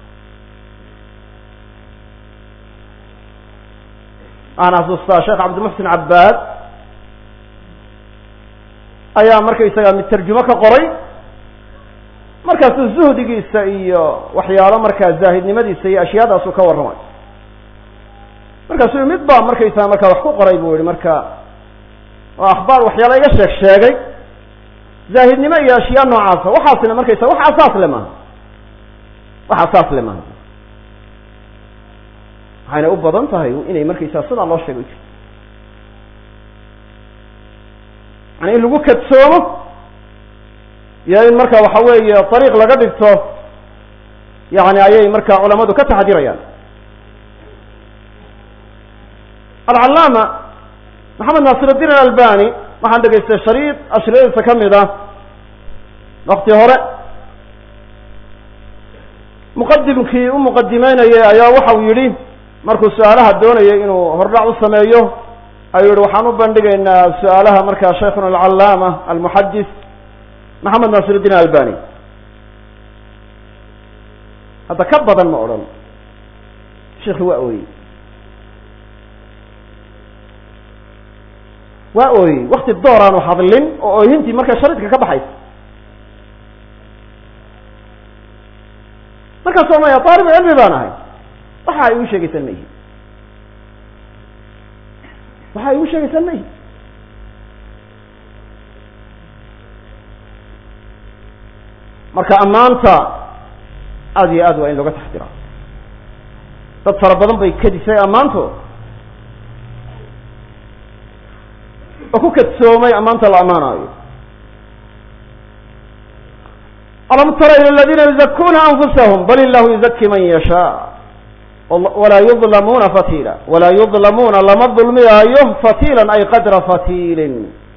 aan xasuustaa sheekh cabdimuxsin cabbaad ayaa markaysaga mid tarjumo ka qoray markaasuu zuhdigiisa iyo waxyaalo markaa zaahidnimadiisa iyo ashyaadaasuu ka warramay markaasuu mid baa markaysaga markaa wax ku qoray buu yihi marka oo akhbaar waxyaala iga sheeg sheegay zaahidnimo iyo ashyaa noocaasa waxaasina markaysaga wax asaas le maaha wax asaas le maaha waxayna u badan tahay inay markaysaga sidaa loo sheegay jirto yani in lagu kadsoomo iyo in marka waxa weeye ariiq laga dhigto yani ayay marka culamadu ka taxdirayaan alcallaama maxamed naasir الdin alalbani waxaan dhegaystay shariid ashriyadiisa ka mid ah wakti hore muqadimkii u muqadimeynayay ayaa waxau yidhi markuu su-aalaha doonayay inuu hordhac u sameeyo ayuu yihi waxaan u bandhigaynaa su-aalaha markaa sheikhuna alcallaama almuxadis maxamed naasir الdin albani hadda ka badan ma odhan sheikhi waa ooyey waa ooyey wakti door aanu hadlin oo ooyintii markaa sharidka ka baxaysa markaas oo maya taalibu cilmi baan ahay waxa ay igu sheegaysaan ma ihi waxa ay igu sheegaysaan ma ihi marka ammaanta aada iyo aad waa in looga taxdira dad fara badan bay kadisay ammaantood oo ku kadsoomay ammaanta la ammaanaayo alam tara ila aladina yuzakuna anfusahum bal illahu yuzaki man yashaa walaa yudlamuuna fatila walaa yudlamuuna lama dulmiyaayo fatilan ay qadra fatilin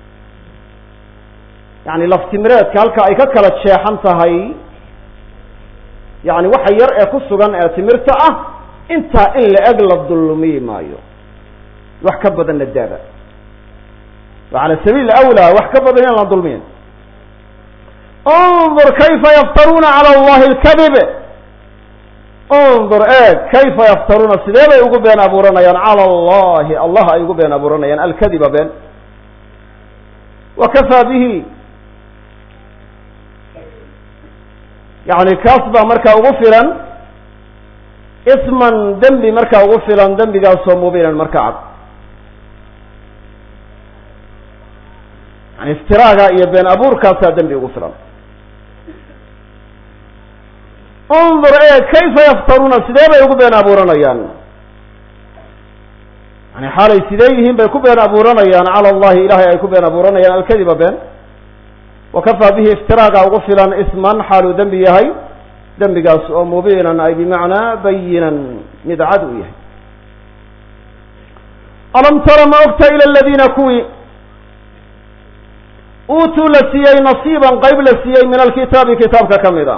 yani laftimireedka halka ay ka kala jeexan tahay yani waxa yar ee ku sugan ee timirta ah intaa in la eg la dulmiyi maayo wax ka badanna daaba wa cala sabiil awlaa wax ka badan in la dulmiyin undur kayfa yaftaruuna cala allahi alkadib undur eeg kayfa yaftaruuna sidee bay ugu been abuuranayaan cala allahi allah ay ugu been abuuranayaan alkadiba been wa kafaa bihi yani kaas baa markaa ugu filan isman dembi markaa ugu filan dembigaasoo mubiinan marka cad yani iftiraaga iyo been abuurkaasaa dembi ugu filan undur ee kayfa yaftaruuna sidee bay ugu been abuuranayaan yani xaalay sidee yihiin bay ku been abuuranayaan cala allahi ilahay ay ku been abuuranayaan alkadiba been wakafaa bihi iftiraaga ugu filan isman xaaluu dembi yahay dembigaas oo mubiinan ay bimacnaa bayinan mid cad u yahay alam tara ma ogta ila aladiina kuwii uutuu la siiyey nasiiban qayb la siiyey min alkitaabi kitaabka ka mid a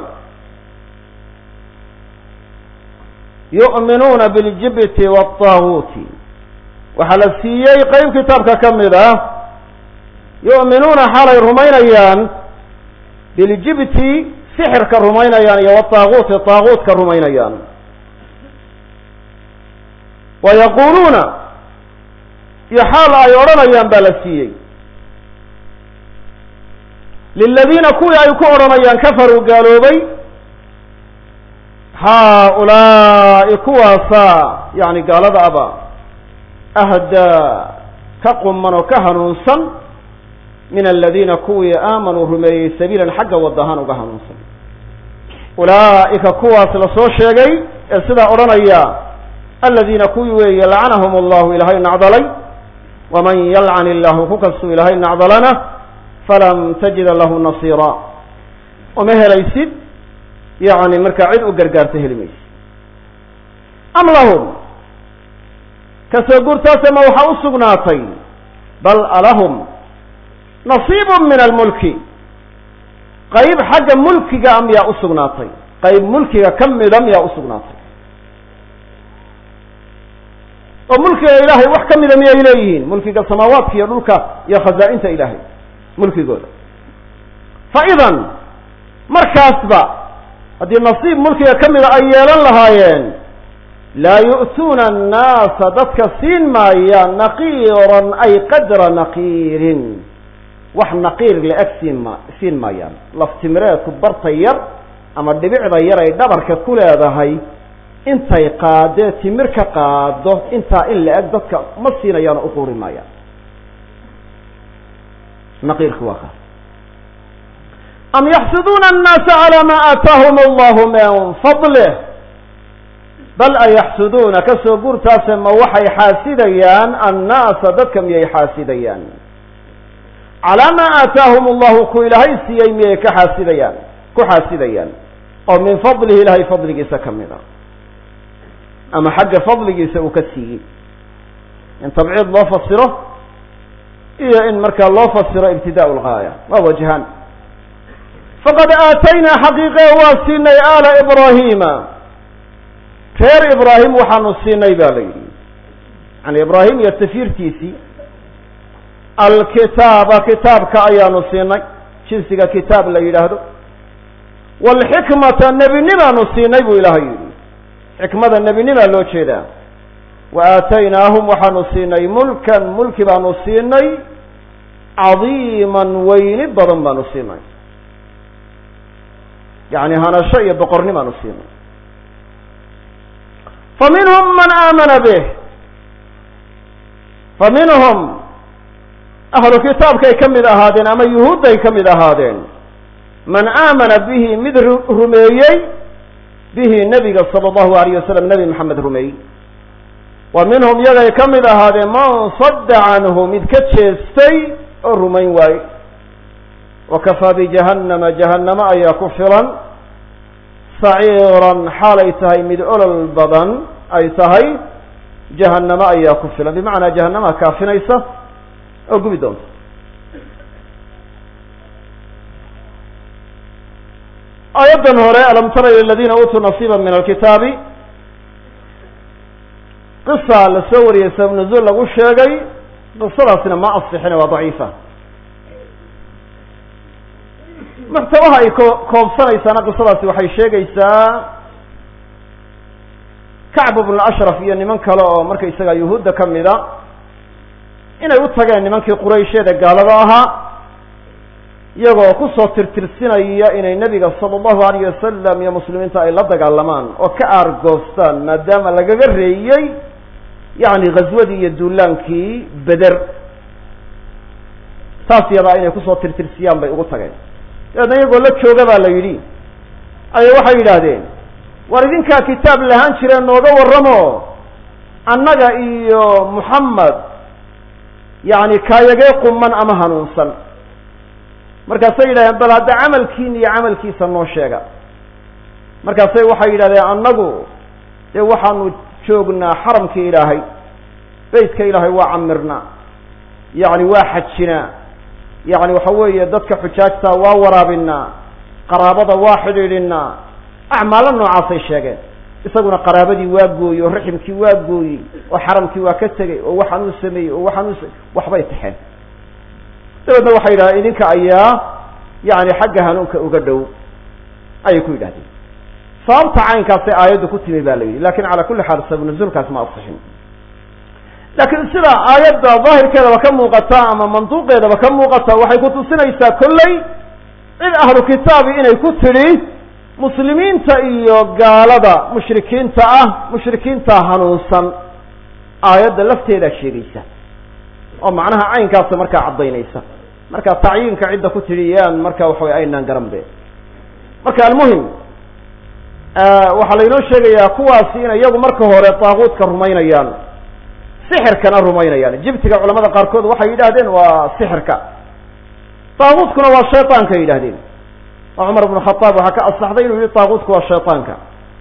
yu'minuuna biljibti waataaguuti waxaa la siiyey qeyb kitaabka ka mid ah yu'minuuna xaalay rumaynayaan biljibti sixirka rumaynayaan iyo wataaguuti taaguutka rumaynayaan wa yaquuluuna iyo xaal ay odhanayaan baa la siiyey liladiina kuwii ay ku odhanayaan kafaruu gaaloobay haa-ulaa'i kuwaasa yani gaalada aba ahdaa ka quman oo ka hanuunsan min aladiina kuwii aamanuu rumeeyey sabiilan xagga wadahaan uga hanuunsan ulaa'ika kuwaas la soo sheegay ee sidaa odhanaya aladiina kuwii weeye lacanahum allahu ilaahay nacdalay waman yalcan illahu ku kastuu ilaahay nacdalana falam tajida lahu nasiira uma helaysid yani markaa cid u gargaarta heli maysid am lahum kasoo guurtaase ma waxaa u sugnaatay bal alahum nasiibu min almulki qayb xagga mulkiga miyaa u sugnaatay qayb mulkiga ka mida miyaa u sugnaatay oo mulkiga ilaahay wax ka mida miyay leeyihiin mulkiga samaawaadka iyo dhulka iyo khazaa'inta ilaahay mulkigooda fa idan markaasba haddii nasiib mulkiga ka mida ay yeelan lahaayeen laa yu'tuuna annaasa dadka siin maayaan naqiiran ay qadra naqiirin wax naqiir la-eg siin ma siin maayaan laftimireedku barta yar ama dhibicda yar ay dhabarka ku leedahay intay qaadee timir ka qaado intaa in la-eg dadka ma siinayaan oo uquuri maayaan naqiirku waa kaas am yaxsuduuna annaasa calaa maa aataahum allahu min fadlih bal a yaxsuduuna kasoo guurtaase ma waxay xaasidayaan annaasa dadka miyay xaasidayaan calaa maa aataahum allahu ku ilaahay siiyey miyay ka xaasidayaan ku xaasidayaan oo min fadlihi ilahay fadligiisa ka mid a ama xagga fadligiisa uu ka siiyey in tabciid loo fasiro iyo in markaa loo fasiro ibtidaa lgaaya waa wajhaan faqad aataynaa xaqiiqe waa siinay aala ibraahiima reer ibraahim waxaanu siinay ba la yidhi yani ibraahim iyo tafiirtiisii alkitaaba kitaabka ayaanu siinay jinsiga kitaab la yidhaahdo waalxikmata nebinimaanu siinay buu ilaahay yidhi xikmada nebinimaa loo jeedaa wa aataynaahum waxaanu siinay mulkan mulki baanu siinay cadiiman weyni badan baanu siinay yani hanasho iyo boqornimaanu siinay fa minhum man aamana bih fa minhum ahlu kitaabkay ka mid ahaadeen ama yuhuudday ka mid ahaadeen man aamana bihi mid rumeeyey bihi nebiga sala allahu alayh wasalam nebi maxamed rumeeyey wa minhum yagay ka mid ahaadeen man sadda canhu mid ka jeestay oo rumayn waaye wa kafaa bijahannama jahannamo ayaa ku filan saciiran xaalay tahay mid olol badan ay tahay jahannamo ayaa ku filan bimacnaa jahannamaha kaafinaysa oo gubi doonta aayaddan hore alam tara ila aladiina uutuu nasiiba min alkitaabi qisa la soo wariyey sabab nuzuul lagu sheegay qisadaasina ma asixine waa daciifa muxtawaha ay ko koobsanaysaana qisadaasi waxay sheegaysaa kacb bnu ashraf iyo niman kale oo marka isaga yuhuudda ka mida inay u tageen nimankii quraysheeda gaalada ahaa iyagoo kusoo tirtirsinaya inay nebiga sala allahu alayh wasalam iyo muslimiinta ay la dagaalamaan oo ka aargoostaan maadaama lagaga reeyey yacni ghaswadii iyo duulaankii beder taas yadaa inay kusoo tirtirsiyaan bay ugu tageen dabeedna iyagoo la jooga baa la yidhi ayay waxay yidhaahdeen war idinkaa kitaab lahaan jireen nooga warramo annaga iyo muxamed yacni kaayagee quman ama hanuunsan markaasay yidhahdeen bal hadda camalkiina iyo camalkiisa noo sheega markaasay waxay yidhahdeen annagu dee waxaanu joognaa xaramkii ilaahay beytka ilaahay waa camirnaa yacni waa xajinaa yacni waxa weeye dadka xujaajta waa waraabinaa qaraabada waa xidhiidhinaa acmaalo noocaasay sheegeen isaguna qaraabadii waa gooyey oo raximkii waa gooyey oo xaramkii waa ka tegey oo waxaan uu sameeyey oo waxaan uu waxbay taxeen dabeedna waxay yidhahdeen idinka ayaa yacni xagga hanuunka uga dhow ayay ku yidhahdeen sababta caynkaasay aayaddu ku timi ba la yidhi lakin cala kulli xaal sabab nuzuulkaas ma asixin laakiin sida aayadda daahirkeedaba ka muuqata ama manduuqeedaba ka muuqata waxay kutusinaysaa kolley cid ahlu kitaabi inay ku tidhi muslimiinta iyo gaalada mushrikiinta ah mushrikiinta hanuunsan aayadda lafteedaa sheegaysa oo macnaha caynkaasa markaa caddaynaysa marka tacyiinka cidda ku tidhi yaan marka waxa way aynaan garan be marka almuhim waxaa laynoo sheegayaa kuwaasi inay iyagu marka hore taaquudka rumaynayaan sixirkana rumaynayaan jibtiga culamada qaarkood waxay yidhahdeen waa sixirka taaquudkuna waa shayطaanka yidhahdeen oo cumar bnu khataab waxaa ka asaxday inuu yihi taaquudku waa shayطaanka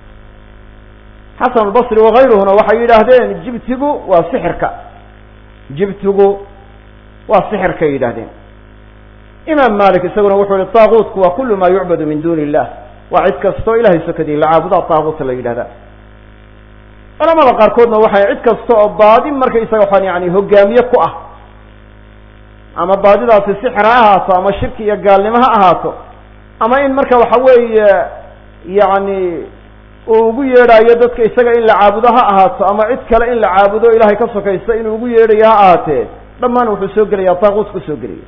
xasan albasri wakayruhuna waxay yidhaahdeen jibtigu waa sixirka jibtigu waa sixirkay yidhahdeen imaam malik isaguna wuxuu yihi taaquudku waa kulu ma yucbadu min duni illah waa cid kastoo ilahay sokadii la caabudaa taaquuta la yidhahda culamada qaarkoodna waxay cid kasta oo baadi markaysaga waxaan yani hogaamiye ku ah ama baadidaasi sixir ha ahaato ama shirki iyo gaalnimo ha ahaato ama in marka waxa weeye yacni uu ugu yeedhaayo dadka isaga in la caabudo ha ahaato ama cid kale in la caabudo ilahay ka sokaysta inuu ugu yeedhayo ha ahaatee dhammaan wuxuu soo gelaya taaquut ku soo gelaya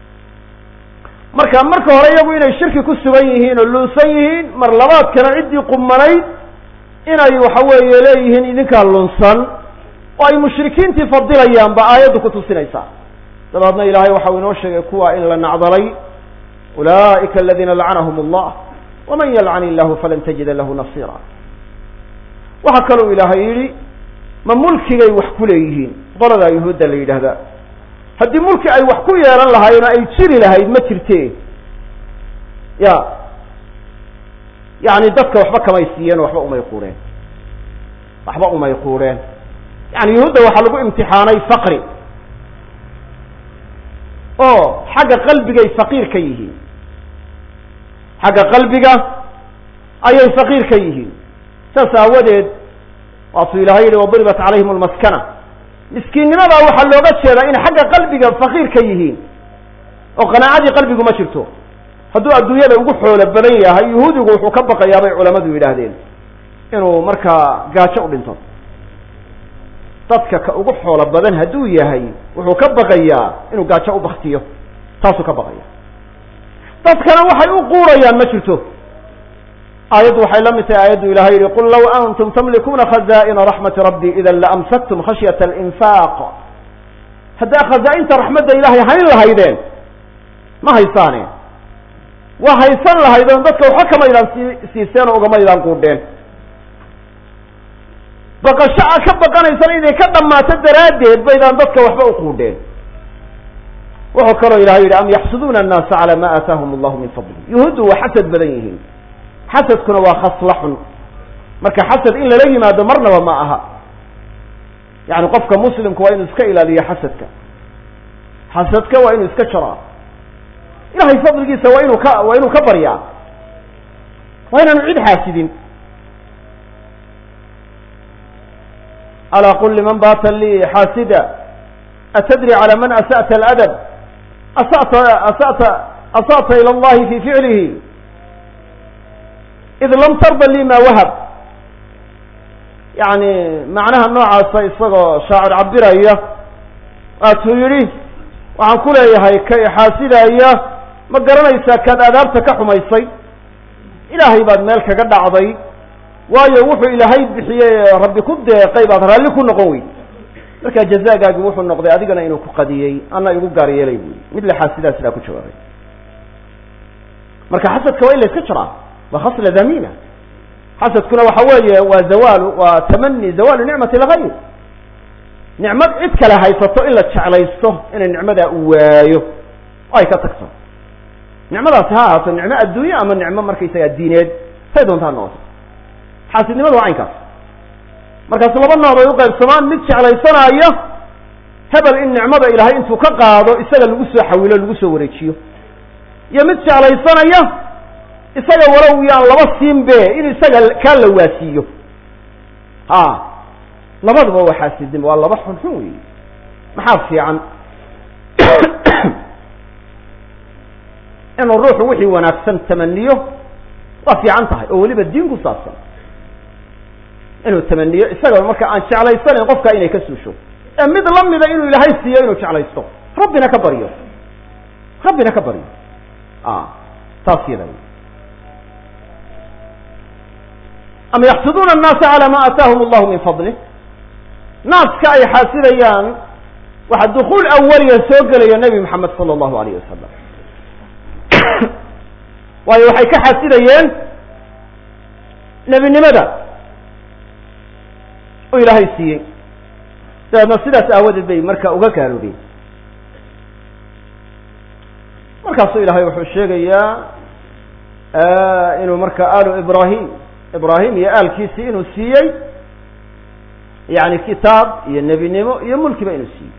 marka marka hore iyagu inay shirki ku sugan yihiin oo lunsan yihiin mar labaadkana ciddii qumanayd inay waxa weeye leeyihiin idinkaa lunsan oo ay mushrikiintii fadilayaan ba aayaddu ku tusinaysaa dabeedna ilaahay waxau inoo sheegay kuwa in la nacdalay ulaa'ika aladiina lacanahum allah waman yalcan illahu falan tajida lahu nasira waxaa kalou ilaahay yidhi ma mulkigay wax ku leeyihiin qoladaa yuhuudda la yidhaahdaa haddii mulki ay wax ku yeelan lahaayeen oo ay jiri lahayd ma jirte ya yani dadka waxba kamay siiyeen waxba umay quureen waxba umay quureen yani yuhuudda waxaa lagu imtixaanay faqri oo xagga qalbigay faqiir ka yihiin xagga qalbiga ayay faqiir ka yihiin saas aawadeed waatuu ilahay yihi waduribat calayhim almaskana miskiinnimadaa waxaa looga jeedaa inay xagga qalbiga faqiir ka yihiin oo qanaacadii qalbigu ma jirto hadduu adduunyada ugu xoolo badan yahay yuhuudigu wuxuu ka baqayaa bay culamadu yidhaahdeen inuu markaa gaajo u dhinto dadka ka ugu xoolo badan hadduu yahay wuxuu ka baqayaa inuu gaajo u baktiyo taasuu ka baqaya dadkana waxay u quurayaan ma jirto aayaddu waxay la mid tahay aayaddu ilahay yihi qul law antum tamlikuuna khaza'ina raxmati rabbi idan laamsaktum khashyata alinfaaq haddaa khazaa-inta raxmadda ilahay hayn lahaydeen ma haysaane waa haysan lahaydeen dadka waxa kamaydaan sii siiseen oo ugamaydaan quudheen baqasho a ka baqanaysana inay ka dhammaato daraaddeed baydaan dadka waxba u quudheen wuxuu kaloo ilahay yidhi am yaxsuduuna annaasa calaa ma aataahum allahu min fadli yuhuuddu waa xasad badan yihiin xasadkuna waa khasla xun marka xasad in lala yimaado marnaba ma aha yani qofka muslimku waa inuu iska ilaaliyo xasadka xasadka waa inuu iska jaraa ilahay fadligiisa waa inuu ka waa inuu ka baryaa waa inaanu cid xaasidin alaa qul liman baata lii xaasida atadri calى man asa'ta aladab asata asata asa'ta ilى اllahi fi ficlihi id lam tarda li ma wahab yani macnaha noocaasa isagoo shaacir cabiraya waatuu yidhi waxaan ku leeyahay kay xaasidaya ma garanaysaa kaad aadaabta ka xumaysay ilaahay baad meel kaga dhacday waayo wuxuu ilaahay bixiyey rabbi ku deeqay baad raalli ku noqon weyd markaa jazaagaagi wuxuu noqday adigana inuu ku qadiyey ana igu gaar yeelay bu yii mid lexaad sidaa sidaa ku jawaabay marka xasadka waa in la iska jiraa waa khasla damiima xasadkuna waxa weeye waa zawaalu waa tamani zawaalu nicmati lgayr nicmad cid kale haysato in la jeclaysto inay nicmadaa u waayo oo ay ka tagto nicmadaasi ha ahaato nicmo adduunye ama nicmo markaysaga diineed say doonta ha noqoto xaasidnimada waa caynkaas markaas laba nooc bay uqaybsamaan mid jeclaysanaayo hebel in nicmada ilaahay intuu ka qaado isaga lagu soo xawilo lagu soo wareejiyo iyo mid jeclaysanaya isaga walow yaan laba siinbe in isaga kaa la waasiiyo ha labaduba waa xaasidnimo waa laba xun xun wey maxaa fiican inuu ruuxu wixii wanaagsan tamaniyo waa fiican tahay oo weliba diin ku saabsan inuu tamaniyo isagoo marka aan jeclaysanayn qofka inay ka suusho ee mid lamida inuu ilaahay siiyo inuu jeclaysto rabbina ka baryo rabbina ka baryo taas yada am yaxsuduuna annaasa calaa ma aataahum allahu min fadlih naaska ay xaasidayaan waxaa dukuul awaliya soo gelaya nebi maxamed sala allahu alayh wasalam waayo waxay ka xaasidayeen nebinimada oo ilaahay siiyey dabeedna sidaas aawadeed bay marka uga gaaloobeen markaasuu ilahay wuxuu sheegayaa inuu marka aalu ibrahim ibrahim iyo aalkiisii inuu siiyey yani kitaab iyo nebinimo iyo mulkiba inuu siiyey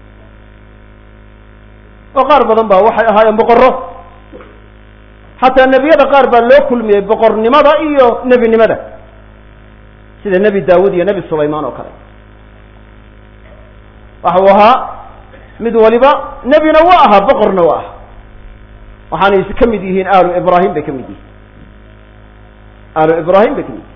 oo qaar badan ba waxay ahaayeen boqorro xataa nebiyada qaar baa loo kulmiyey boqornimada iyo nebinimada sida nebi daawud iyo nebi sulaymaan oo kale waxa uu ahaa mid waliba nebina waa ahaa boqorna waa aha waxaanay ka mid yihiin aalu ibrahim bay ka mid yihiin aalu ibrahim bay ka mid yihiin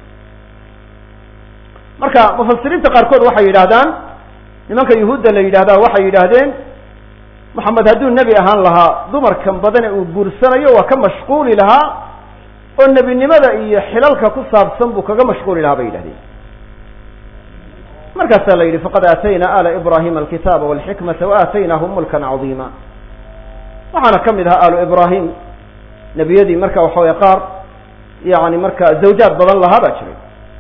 marka mufasiriinta qaarkood waxay yidhaahdaan nimanka yuhuudda la yidhahdaa waxay yidhaahdeen moxamed hadduu nebi ahaan lahaa dumarkan badane uu guursanayo waa ka mashquuli lahaa oo nebinimada iyo xilalka ku saabsan buu kaga mashquuli lahaa bay yidhahdeen markaasaa la yidhi faqad aatayna ala ibrahima alkitaaba walxikmata waaataynaahum mulkan cadiima waxaana ka mid ahaa aalu ibrahim nebiyadii marka waxa weye qaar yani marka zawjaad badan lahaa baa jiray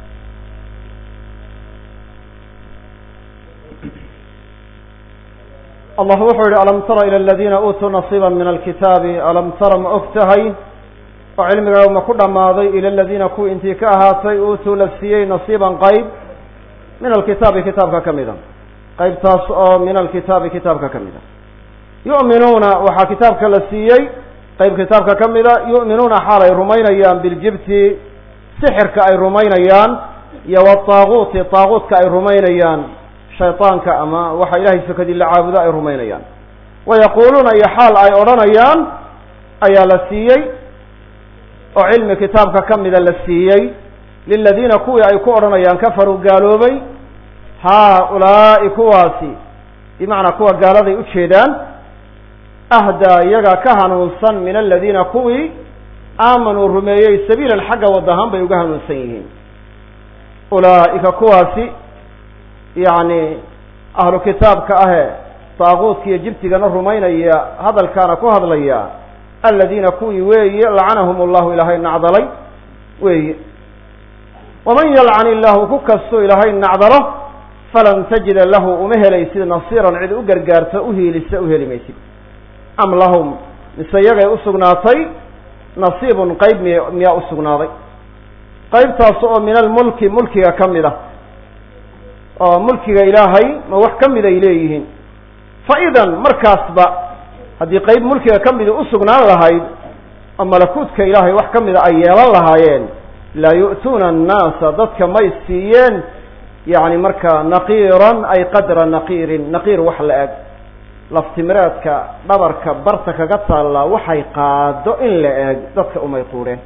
allah wuxuu yihi alam tara ilى aladiina uutuu nasiiba min alkitaabi alam tara ma og tahay oo cilmiga ma ku dhammaaday ila aladiina kuwii intii ka ahaatay uutuu la siiyey nasiiban qayb min alkitaabi kitaabka ka mida qaybtaas oo min alkitaabi kitaabka ka mida yu'minuuna waxaa kitaabka la siiyey qayb kitaabka ka mida yu'minuuna xaal ay rumaynayaan biljibti sixirka ay rumaynayaan iyo wataaguuti taaguutka ay rumaynayaan shayطaanka ama waxa ilahay sokadii la caabudo ay rumaynayaan wayaquuluuna iyo xaal ay odhanayaan ayaa la siiyey oo cilmi kitaabka ka mida la siiyey liladiina kuwii ay ku odhanayaan kafaruu gaaloobay haa-ulaa'i kuwaasi bimacnaa kuwa gaaladay ujeedaan ahdaa iyagaa ka hanuunsan min aladiina kuwii aamanuu rumeeyey sabiilan xagga wadahaan bay uga hanuunsan yihiin ulaa'ika kuwaasi yacni ahlu kitaabka ahe daaquudka iyo jibtigana rumaynaya hadalkaana ku hadlaya aladiina kuwii weeye lacanahum allahu ilaahay nacdalay weeye waman yalcan illahu ku kastoo ilaahay nacdalo falan tajida lahu uma helaysid nasiiran cid u gargaarta uhiilisa u heli maysid am lahum mise iyagay usugnaatay nasiibun qeyb miy miyaa usugnaaday qeybtaas oo min almulki mulkiga ka mid ah oo mulkiga ilaahay ma wax ka mid ay leeyihiin fa idan markaasba haddii qeyb mulkiga ka midi usugnaan lahayd oo malakuutka ilaahay wax ka mida ay yeelan lahaayeen laa yu'tuuna annaasa dadka may siiyeen yacni markaa naqiiran ay qadra naqiirin naqiir wax la eg laftimireedka dhabarka barta kaga taallaa waxay qaado in la eg dadka umay quureen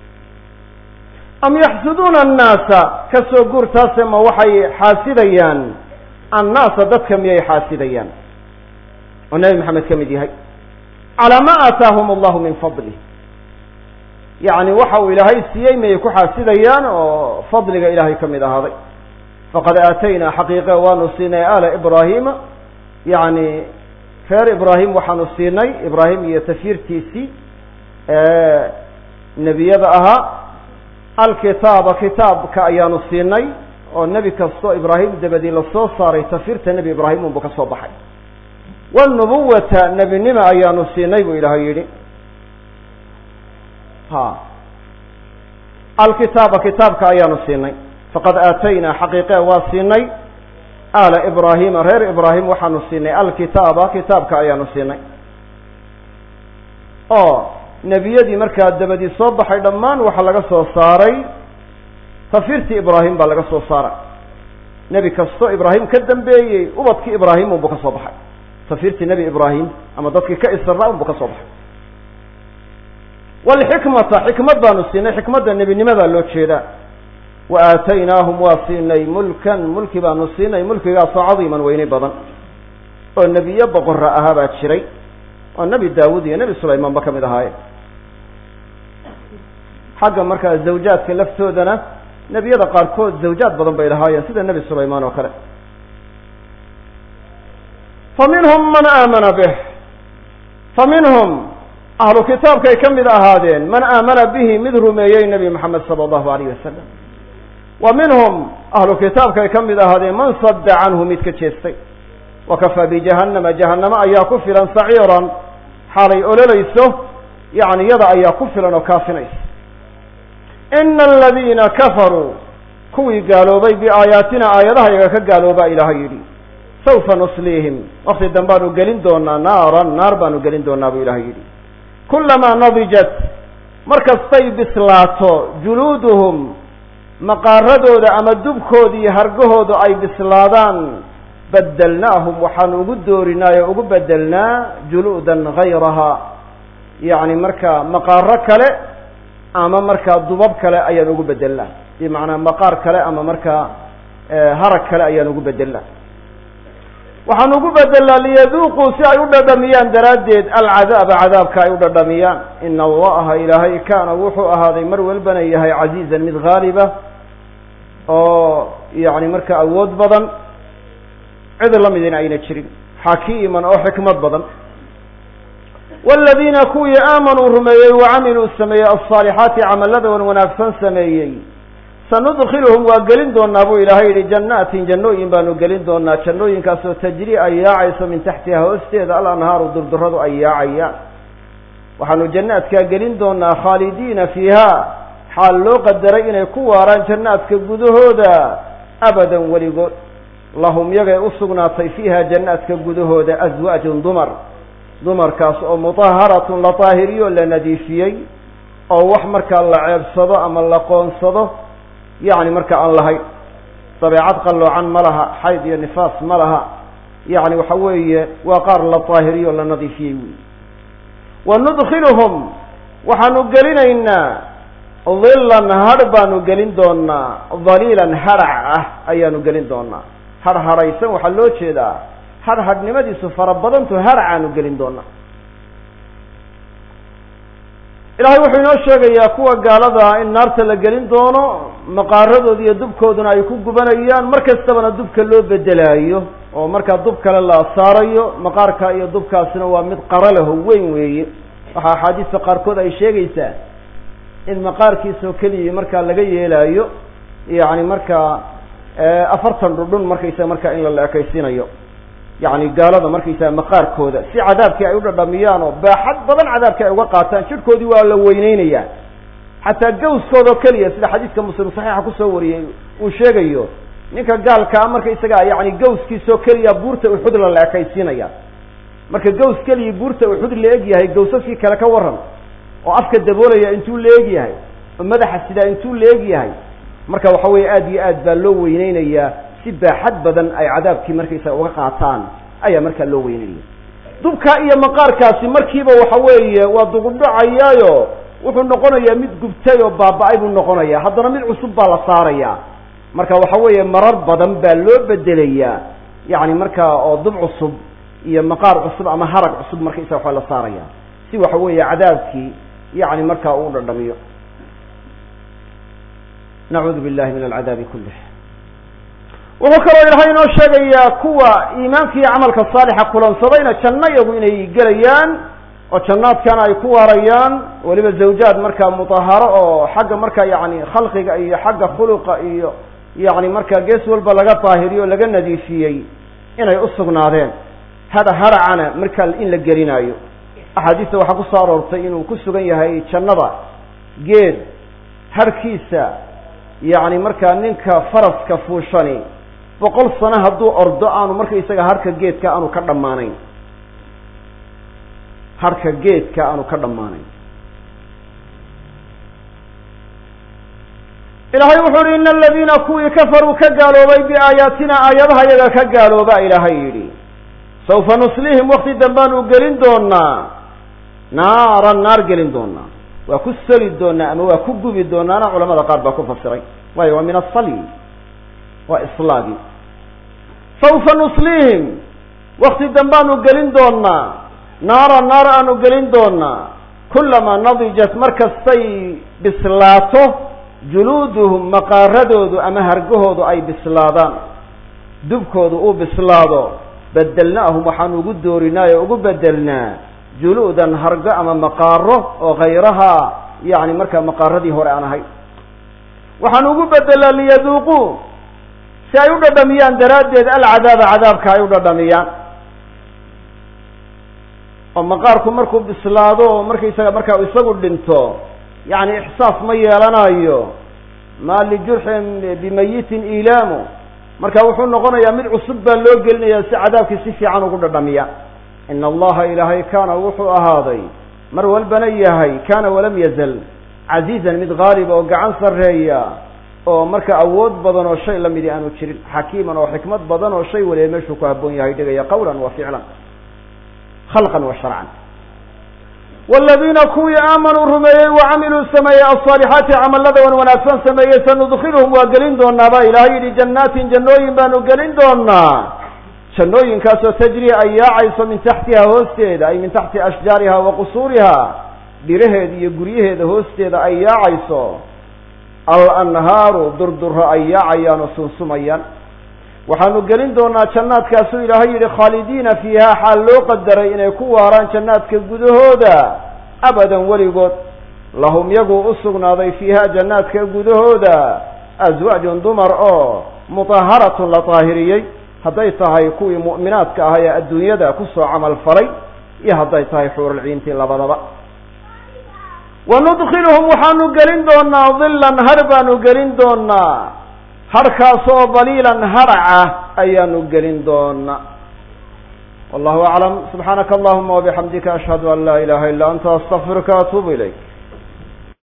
am yaxsuduuna annaasa kasoo guurtaase ma waxay xaasidayaan annaasa dadka miyay xaasidayaan oo nebi maxamed ka mid yahay calaa ma aataahum allahu min fadlih yacni waxa uu ilaahay siiyey miyay ku xaasidayaan oo fadliga ilaahay ka mid ahaaday faqad aataynaa xaqiiqe waanu siinay ala ibraahima yani reer ibraahim waxaanu siinay ibraahim iyo tafyirtiisii nebiyada ahaa alkitaaba kitaabka ayaanu siinay oo nebi kastoo ibraahim dabadii lasoo saaray tafyirta nebi ibraahim unbu ka soo baxay wnubuwata nebinima ayaanu siinay buu ilaahay yidhi ha alkitaaba kitaabka ayaanu siinay faqad aataynaa xaqiiqe waa siinay ala ibraahima reer ibraahim waxaanu siinay alkitaaba kitaabka ayaanu siinay oo nebiyadii markaa dabadii soo baxay dhammaan waxaa laga soo saaray tafirtii ibraahim baa laga soo saaray nebi kastoo ibraahim ka dambeeyey ubadkii ibraahim unbu ka soo baxay tafirtii nebi ibraahim ama dadkii ka isra unbu ka soo baxay walxikmata xikmad baanu siinay xikmadda nebinimadaa loo jeedaa wa aataynaahum waa siinay mulkan mulki baanu siinay mulkigaasoo cadiiman weyne badan oo nebiyo boqora ahaa baa jiray oo nebi daawud iyo nebi sulaymaan ba ka mid ahaayeen xagga markaa zawjaadka laftoodana nebiyada qaarkood zawjaad badan bay lahaayeen sida nebi sulaymaan oo kale fa minhum man aamana bih fa minhum ahlu kitaabkay ka mid ahaadeen man aamana bihi mid rumeeyey nebi moxamed sala allahu alayh wasalam wa minhum ahlu kitaabkay ka mid ahaadeen man sadda canhu mid ka jeestay wa kafaa bijahannama jahannamo ayaa ku filan saciiran xaalay ololayso yani yada ayaa ku filan oo kaafinaysa ina aladiina kafaruu kuwii gaaloobay biaayaatina aayadaha yaga ka gaaloobaa ilaahay yidhi sawfa nusliihim wakti dambaanu gelin doonaa naaran naar baanu gelin doonaa buu ilahay yidhi kulamaa nadijat markastay bislaato juluuduhum maqaaradooda ama dubkooda iyo hargahooda ay bislaadaan bedelnaahum waxaanu ugu doorinaa oo ugu bedelnaa juluudan gayraha yacni markaa maqaaro kale ama markaa dubab kale ayaan ugu bedelnaa bimacnaa maqaar kale ama markaa harag kale ayaan ugu bedelnaa waxaan ugu bedelnaa liyaduuquu si ay u dhadhamiyaan daraaddeed alcadaaba cadaabka ay u dhadhamiyaan ina allaha ilaahay kaana wuxuu ahaaday mar walbana yahay casiizan mid haaliba oo yani markaa awood badan cid lamidina ayna jirin xakiiman oo xikmad badan waladiina kuwii aamanuu rumeeyey wacamiluu sameeyey alصaalixaati camallada wan wanaagsan sameeyey sanudkiluhum waa gelin doonaa buu ilaahay yihi jannaatin jannooyin baanu gelin doonaa jannooyinkaasoo tajri ay yaacayso min taxtiha hoosteeda alanhaaru durduradu ay yaacayaan waxaanu jannaadkaa gelin doonaa khaalidiina fiiha xaal loo qadaray inay ku waaraan jannaadka gudahooda abadan weligood lahum yagay u sugnaatay fiiha jannaadka gudahooda aswaajun dumar dumarkaas oo mutaharatun la taahiriyo la nadiifiyey oo wax markaa la ceebsado ama la qoonsado yacni marka aan lahayn dabeecad qalloocan ma laha xayd iyo nifaas ma laha yacni waxa weeye waa qaar la taahiriyo la nadiifiyey wey wa nudkiluhum waxaanu gelinaynaa dilan hadh baanu gelin doonaa daliilan hadhac ah ayaanu gelin doonaa hadh hadhaysan waxaa loo jeedaa hadh hadhnimadiisu fara badantu hadhacaanu gelin doonaa ilaahay wuxuu inoo sheegayaa kuwa gaalada in naarta la gelin doono maqaaradooda iyo dubkooduna ay ku gubanayaan mar kastabana dubka loo bedelaayo oo markaa dub kale la saarayo maqaarka iyo dubkaasina waa mid qara leho weyn weeye waxaa axaadiista qaarkood ay sheegaysaa in maqaarkiisoo keliya markaa laga yeelaayo yacni markaa afartan dhudhun markaysaga markaa in la la-ekaysiinayo yacni gaalada markaysaga maqaarkooda si cadaabkii ay u dhadhamiyaan oo baaxad badan cadaabkii ay uga qaataan jirhkoodii waa la weyneynayaa xataa gawskoodao keliya sida xadiiska muslim saxiixa kusoo wariyey uu sheegayo ninka gaalkaa markaysaga yani gawskiisoo keliya buurta uxud la la-ekaysiinaya marka gaws keliya buurta uxud la eg yahay gawsaskii kale ka waran oo afka daboolaya intuu la eg yahay oo madaxa sidaa intuu la eg yahay marka waxa weeye aada iyo aad baa loo weyneynayaa si baaxad badan ay cadaabkii markaysaga uga qaataan ayaa markaa loo weynenaya dubkaa iyo maqaarkaasi markiiba waxa weeye waa dugudhacayaayo wuxuu noqonayaa mid gubtay oo baaba-ay buu noqonaya haddana mid cusub baa la saaraya marka waxa weeye marar badan baa loo bedelayaa yacni markaa oo dub cusub iyo maqaar cusub ama harag cusub markaysaga waxa la saaraya si waxa weeye cadaabkii yacni markaa uu dhadhamiyo nacuudu billahi min alcadaabi kulih wuxuu kaloo ilaahay inoo sheegayaa kuwa iimaanka iyo camalka saalixa kulansadayna janno iyagu inay gelayaan oo jannaadkana ay ku waarayaan weliba zawjaad markaa mutaharo oo xagga markaa yacni khalqiga iyo xagga khuluqa iyo yacni markaa gees walba laga daahiriyo o laga nadiifiyey inay u sugnaadeen hada haracana markaa in la gelinaayo axaadiista waxaa ku soo aroortay inuu ku sugan yahay jannada geed harkiisa yacni markaa ninka faraska fuushani boqol sano hadduu ordo aanu marka isaga harka geedka aanu ka dhammaanayn harka geedka aanu ka dhammaanayn ilaahay wuxuu uhi ina aladiina kuwii kafaruu ka gaaloobay biaayaatina aayadaha yaga ka gaalooba ilaahay yidhi sawfa nuslihim wakti dambaanu gelin doonaa naaran naar gelin doonaa waa ku soli doonaa ama waa ku gubi doonaana culamada qaar baa ku fasiray waayo waa min asali waa islaagi sawfa nuslihim wakti dambaanu gelin doonaa naara naar aanu gelin doonaa kulamaa nadijat markastay bislaato juluuduhum maqaaradoodu ama hargahoodu ay bislaadaan dubkoodu uu bislaado bedelnaahum waxaanu ugu doorinaa oo ugu bedelnaa juluudan hargo ama maqaaro oo hayrahaa yacni markaa maqaaradii hore aan ahay waxaanu ugu bedelnaa liyaduuquu si ay u dhadhamiyaan daraaddeed alcadaaba cadaabka ay u dhadhamiyaan oo maqaarku markuu bislaado oo markaysaga markaa isagu dhinto yacni ixsaas ma yeelanayo maa lijurxin bimayitin ilaamu marka wuxuu noqonayaa mid cusub baa loo gelinaya si cadaabkii si fiican ugu dhadhamiya ina allaha ilaahay kaana wuxuu ahaaday mar walbana yahay kaana walam yazal casiizan mid haaliba oo gacan sarreeya oo marka awood badan oo shay lamidi aanu jirin xakiiman oo xikmad badan oo shay waliba meeshuu ku habboon yahay dhigaya qawlan wa ficlan khalqan wa sharcan waladiina kuwii aamanuu rumeeyey wa camiluu sameeyey alصaalixaati camalada wan wanaagsan sameeyey sanudkiluhum waa gelin doonaa baa ilahay yidhi jannaatin jannooyin baanu gelin doonaa jannooyinkaasoo tajri ay yaacayso min taxtiha hoosteeda ay min taxti ashjaariha wa qusuuriha dhiraheeda iyo guryaheeda hoosteeda ay yaacayso alanhaaru durduro ay yaacayaan oo sunsumayaan waxaanu gelin doonaa jannaadkaasuu ilaahay yidhi khaalidiina fiiha xaal loo qadaray inay ku waaraan jannaadka gudahooda abadan weligood lahum yagu u sugnaaday fiiha jannaadka gudahooda aswaajun dumar oo mutaharatun la daahiriyey hadday tahay kuwii mu'minaadka ahaa ee adduunyada kusoo camal falay iyo hadday tahay xuurulciintii labadaba wa nudkiluhum waxaanu gelin doonaa dillan har baanu gelin doonaa harkaasoo daliilan haraca ayaanu gelin doonaa wallahu aclam subxaanaka allahuma wabixamdika ashhadu an laa ilaha illa anta astaqfiruka atuubu ilayk